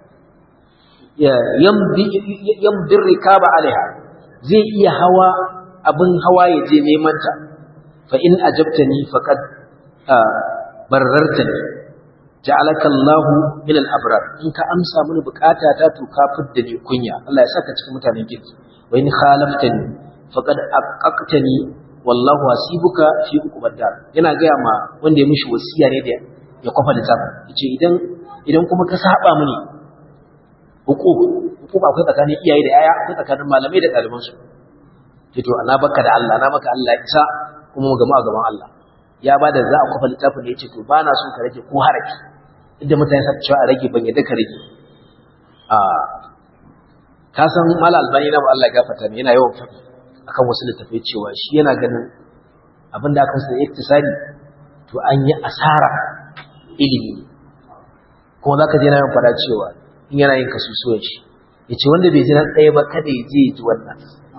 yamdi yamdi rikaba alaiha zai iya hawa abin hawa ya je neman ta fa in ajabtani faqad barartani ja'alaka Allah min al-abrar in ka amsa mini bukata ta to ka fidda ni kunya Allah ya saka cikin mutanen kirki wa in khalaftani faqad aqaqtani wallahu hasibuka fi hukumar dar yana gaya ma wanda ya mishi wasiya ne da ya kwafa da tsaka yace idan idan kuma ka saba mini hukuk hukuk akwai tsakanin iyaye da yaya akwai tsakanin malamai da ɗaliban su ce to ana baka da Allah na maka Allah isa kuma mu gama a gaban Allah ya ba da za a kwafa littafin da yace to ba na so ka rage ko haraki inda mutane sa cewa a rage ban yadda ka rage a ka san mala albani na Allah ya gafarta ne yana yawan faɗi akan wasu littafai cewa shi yana ganin abin da aka sa iktisadi to an yi asara ilimi kuma za ka je na yin fada cewa in yana yin kasusuwan shi yace wanda bai ji na ɗaya ba kada ya je ya ji wannan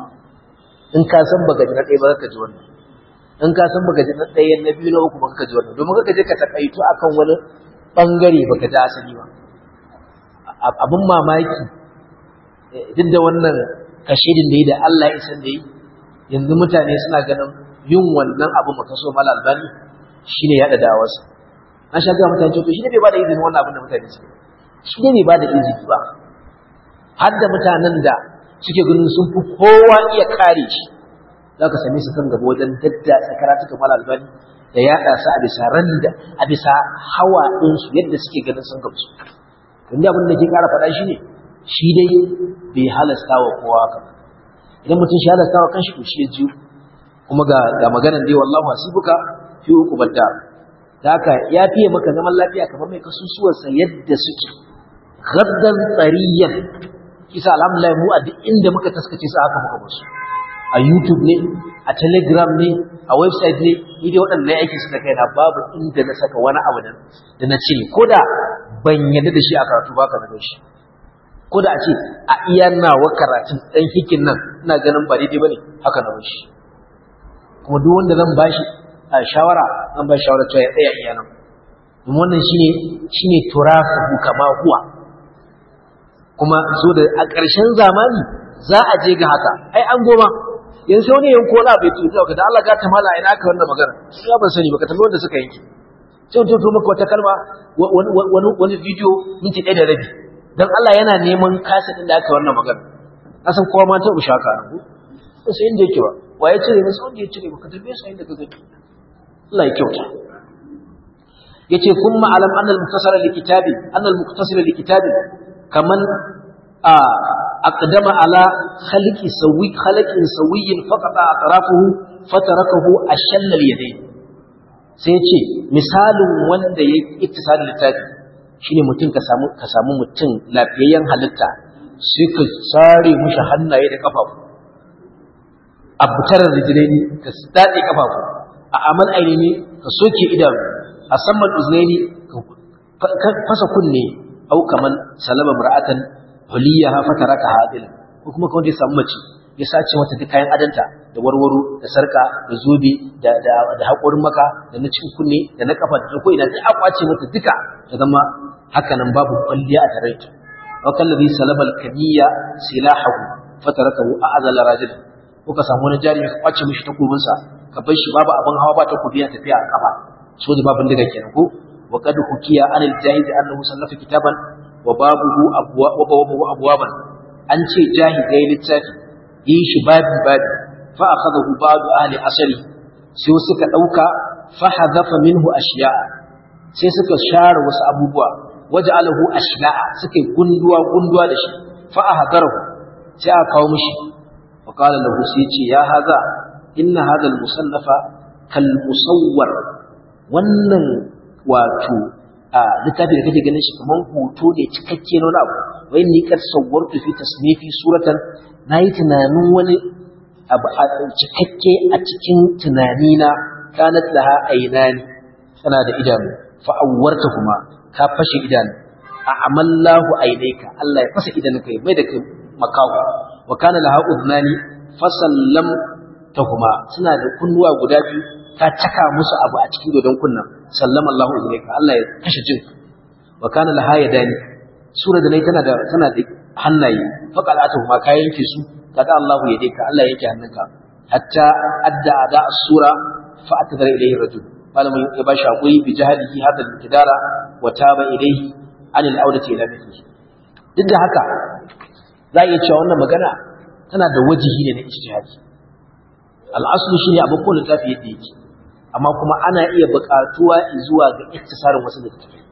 in ka san baka ji na ɗaya ba ka ji wannan in ka san baka ji na ɗaya na biyu na uku ba ka ji wannan domin ka je ka takaitu akan wani bangare baka ji asali ba abin mamaki duk da wannan kashedin da yi da Allah ya san da yi yanzu mutane suna ganin yin wannan abu maka so mala albani shine yada dawarsa na sha ga mutane to shi ne bai bada izinin wannan abin da mutane suke shi ne bai bada izini ba har da mutanen da suke ganin sun fi kowa iya kare shi za ka same su kan gaba wajen daddatsa karatuka mala albani da yada su a bisa randa a bisa hawa ɗinsu yadda suke ganin sun gamsu inda abin da ke kara faɗa shi ne shi dai bai halasta wa kowa haka idan mutum shi halasta wa kanshi to shi ya ji kuma ga ga maganar dai wallahu hasibuka fi uqubadda da haka ya fiye maka zaman lafiya kamar mai kasusuwar sa yadda suke gaddan tsariyan kisa alhamdulillah mu a duk inda muka taskace su haka muka musu a YouTube ne a Telegram ne a website ne ni dai waɗannan aiki suka kai na babu inda na saka wani abu da na cire ko da ban yadda da shi a karatu ba ka da shi ko da a ce a iya nawa karatun ɗan hikin nan ina ganin ba daidai ba ne haka na bashi kuma duk wanda zan bashi a shawara an ba shawara cewa ya tsaya iya nan domin wannan shine shine turafu kama huwa kuma so da a ƙarshen zamani za a je ga haka ai an goma yanzu sai wani yanko wani abu ya tuzo ka da Allah ga ta mala ina aka wannan magana su ya ban sani baka tambayi wanda suka yanke sai to maka wata kalma wani wani video minti ɗaya da rabi dan Allah yana neman kasa din da aka wannan magana na san kowa ma ta usha ka ko sai inda yake ba waye cire masa wanda ya cire baka tambaye sai inda ka gani Allah ya kyauta yace kuma alam annal muktasara li kitabi annal muktasara li kitabi kaman a aqdama ala khaliqi sawi khaliqin sawiyin faqata atrafuhu fatarakahu ashalla al-yadayn sai ce misalin wanda ya ittisalin littafi shine mutum ka samu ka samu mutum lafiyayyen halitta sai ka sare mushi hannaye da kafafu abtar rijlaini ka dade kafafu a amal ainihi ka soke idanu a saman uznaini ka fasa kunne au kaman salama mar'atan huliyaha fataraka hadil ko kuma kawai ya samu mace ya sace mata duk kayan adanta da warwaro da sarka da zobe da da da hakorin maka da na cikin kunne da na kafa da ko ina sai a kwace mata duka ta zama haka nan babu kwalliya a tare ta wa kallazi salaba al-kaniya silahu fatarakahu a'zal rajul ko ka samu wani jari ka kwace mishi takobin sa ka bar shi babu abin hawa ba takobi ya tafiya a kafa so da babin daga kenan ko wa qad hukiya anil jahiz annahu sallafa kitaban wa babuhu abwa wa babuhu abwaban an ce jahiz yayi littafi yi shi babi babi fa akhadahu ba'du ahli asari sai suka dauka fa hadafa minhu ashiya'a sai suka share wasu abubuwa waja'alahu ashiya'a suka gunduwa gunduwa da shi fa ahadarahu sai aka kawo mishi wa qala lahu sai ce ya haza inna hadha al-musannafa kal musawwar wannan wato a littafi da kake ganin shi kaman hoto ne cikakke na wani abu wai ni kad sawwartu fi tasnifi suratan na yi tunanin wani abu a cikakke a cikin tunanina kanat laha ainani tana da idanu fa'awwarta kuma ka fashe idanu a amallahu ainaika Allah ya fasa idanunka ya mai da kai makawo wa kana laha udnani fasallam ta kuma suna da kunnuwa guda biyu ka caka musu abu a cikin dodon kunnan sallama Allahu ilaika Allah ya kashe jin wa kana laha yadani sura da nai tana da tana da hannaye faqalatu ma ka yanke su kaga Allahu ya ka Allah yake hannunka hatta adda ada as-sura fa atadara ilayhi rajul malamin ya bashi hakuri bi jahalihi hadal kidara wa taba ilayhi an al-audati ila mithlihi duk da haka za iya cewa wannan magana tana da wajihi ne na ijtihadi al-aslu shine abin ko littafi yadda yake amma kuma ana iya buƙatuwa zuwa ga iktisarin wasu littattafai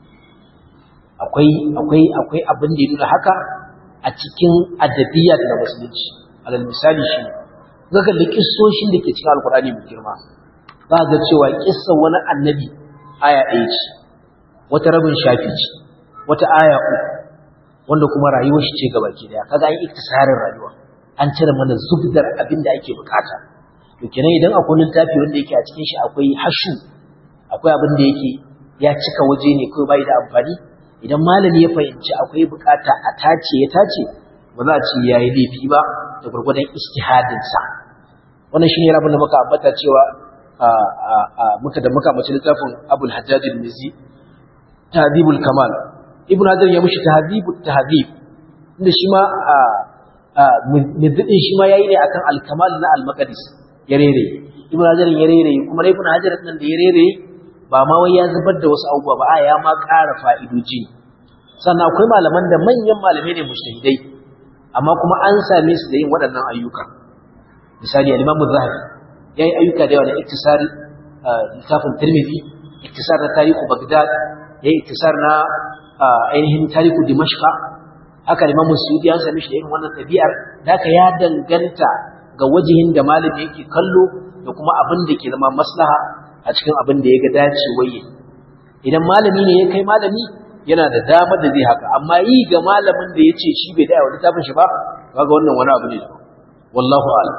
akwai akwai akwai abin da ya nuna haka a cikin adabiyat da musulunci alal misali shi ga kalli kissoshin da ke cikin alkurani mai girma za ga cewa kissa wani annabi aya ɗaya ce wata rabin shafi ce wata aya uku wanda kuma rayuwar shi ce gabaki daya kaga an iktisarin rayuwa an cire mana zubdar abin da ake bukata to kenan idan akwai littafi wanda yake a cikin shi akwai hashu akwai abin da yake ya cika waje ne kawai bai da amfani idan malami ya fahimci akwai bukata a tace ya tace ba za a ce yayi laifi ba da gurgurdan ijtihadin sa wannan shine rabin da muka ambata cewa muka da muka mace littafin Abul Hajjaj al-Mizi Tahdhibul Kamal Ibn Hajar ya mushi Tahdhibut Tahdhib inda shi ma mizdin shi ma yayi ne akan al-Kamal na al-Maqdis ya rere Ibn Hajar ya rere kuma dai Ibn Hajar nan da ya rere ba ma wai ya zubar da wasu abubuwa ba a ya ma ƙara fa'idoji sannan akwai malaman da manyan malamai ne mujtahidai amma kuma an same su da yin waɗannan ayyuka misali al-Imam Az-Zahabi yayi ayyuka da yawa da iktisari littafin Tirmidhi iktisar na tarihu Baghdad yayi iktisar na ainihin tarihu Dimashq haka Imam Suyuti an same shi da irin wannan tabi'ar haka ya danganta ga wajihin da malami yake kallo da kuma abin da ke zama maslaha a cikin abin da ya ga dacewaye idan malami ne ya kai malami yana da damar da zai haka amma yi ga malamin da ya ce shi bai da wani tafin shi ba kaga wannan wani abu ne wallahu a'lam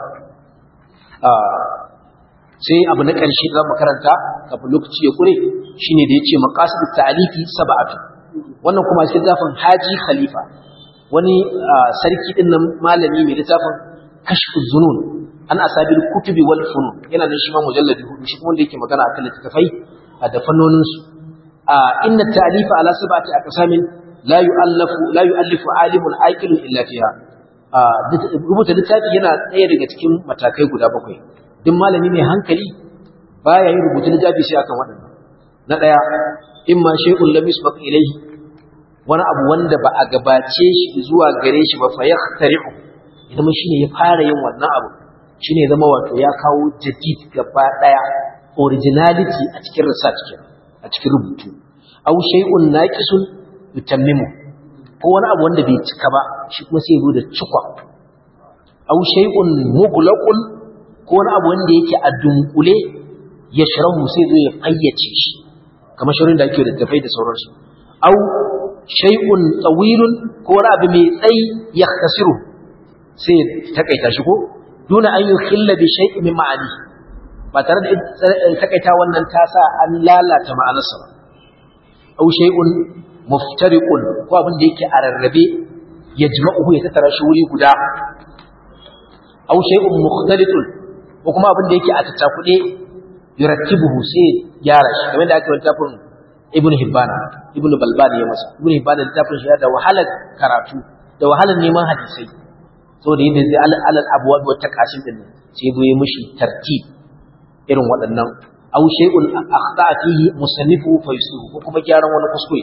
sai abu na ƙarshe da mu karanta kafin lokaci ya kure shine da yace maqasidut ta'alifi sab'atu wannan kuma cikin zafin Haji Khalifa wani sarki din nan malami mai littafin kashfu zunun an asabil kutubi wal funun yana da shi ma mujalladi hudu shi kuma wanda yake magana akan littafai da fannonin su inna ta'alifa ala sab'ati aqsamin la yu'allafu la yu'allifu alimun aqilun illa fiha rubuta littafi yana ɗaya daga cikin matakai guda bakwai duk malami mai hankali baya yin rubutu littafi sai akan waɗannan na ɗaya in ma shay'un lam yusbaq ilayhi wani abu wanda ba a gabace shi zuwa gare shi ba fa yahtari'u idan shine ya fara yin wannan abu shine ya zama wato ya kawo jadid gaba ɗaya originality a cikin research a cikin rubutu aw shay'un naqisun yutammimu ko wani abu wanda bai cika ba shi kuma sai zo da cikwa aw shay'un mughlaqun ko wani abu wanda yake a dunkule ya sharahu sai zo ya fayyace shi kamar shirin da ake da tafai da sauransu aw shay'un tawilun ko wani abu mai tsayi ya khasiru sai takaita shi ko duna an yukhilla bi shay'in min ma'ani ba tare da takaita wannan ta sa an lalata ma'anarsa ba aw shay'un muftariqun ko abin da yake a rarrabe yajma'uhu ya tattara shi wuri guda aw shay'un mukhtalitun ko kuma abin da yake a tattakude yurattibuhu sai gyara shi kamar da aka yi tafin ibn hibban ibn balban ya masa ibn hibban da tafin shi da wahalar karatu da wahalar neman hadisai saboda yadda zai alal abwab wa taqasim din sai bai mishi tartib irin waɗannan aw shay'un akhta fihi musannifu fa yusuhu ko kuma gyaran wani kuskure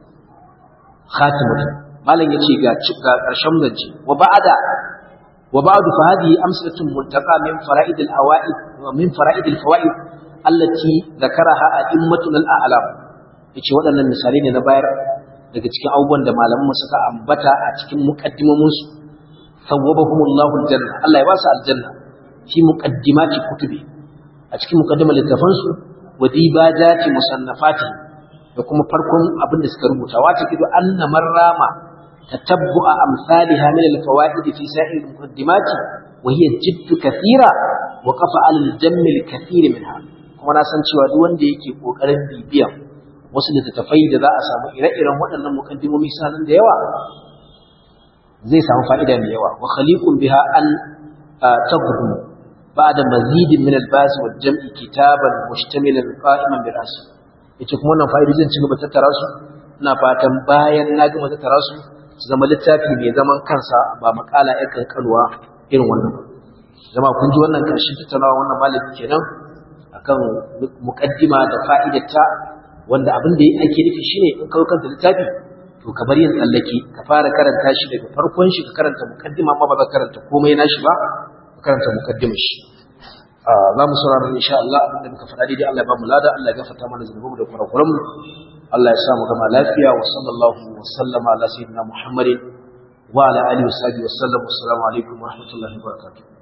khatimatu malam yace ga ga karshen zance wa ba'da wa ba'du fa hadhihi amsalatun muntaqa min fara'id al-awa'id wa min fara'id al-fawaid allati dhakaraha a'immatuna al-a'lam yace waɗannan misalai ne na bayar daga cikin abubuwan da malaman suka ambata a cikin muqaddimamun su sawwabahumullahu al-janna Allah ya ba su aljanna fi muqaddimati kutubi a cikin muqaddimar littafan su wa dibajati musannafati da kuma farkon abin da suka rubuta wata kido anna marrama tatabbu'a amsalha min al-fawaid fi sa'ir al-muqaddimati wa hiya jiddu kathira wa qafa al-jamm al-kathir minha kuma na san cewa duk wanda yake kokarin bibiya wasu littattafai da za a samu ire-iren waɗannan mukaddimomi sanan da yawa zai samu fa'ida mai yawa wa khaliqun biha an tabdu ba'da mazidin min al-bas wal jam'i kitaban mushtamilan qa'iman bi ra'si yace kuma wannan fa'idojin ci gaba tattara su ina fatan bayan na gama tattara su su zama littafi mai zaman kansa ba makala ya kankalwa irin wannan ba zama kun ji wannan karshen tattaunawa wannan malami kenan akan muqaddima da fa'idarta wanda abin da ake nufi shine in kawo kanta littafi to ka bar yin tsallake ka fara karanta shi daga farkon shi ka karanta muqaddima amma ba za ka karanta komai nashi ba ka karanta muqaddimar shi za mu saurara insha Allah abinda muka faɗa daidai Allah ya ba mu lada Allah ya gafarta mana zunubanmu da kurakuranmu Allah ya sa mu gama lafiya wa sallallahu wa sallama ala sayyidina Muhammadin wa ala alihi wa sahbihi wa sallam assalamu alaikum wa rahmatullahi wa barakatuh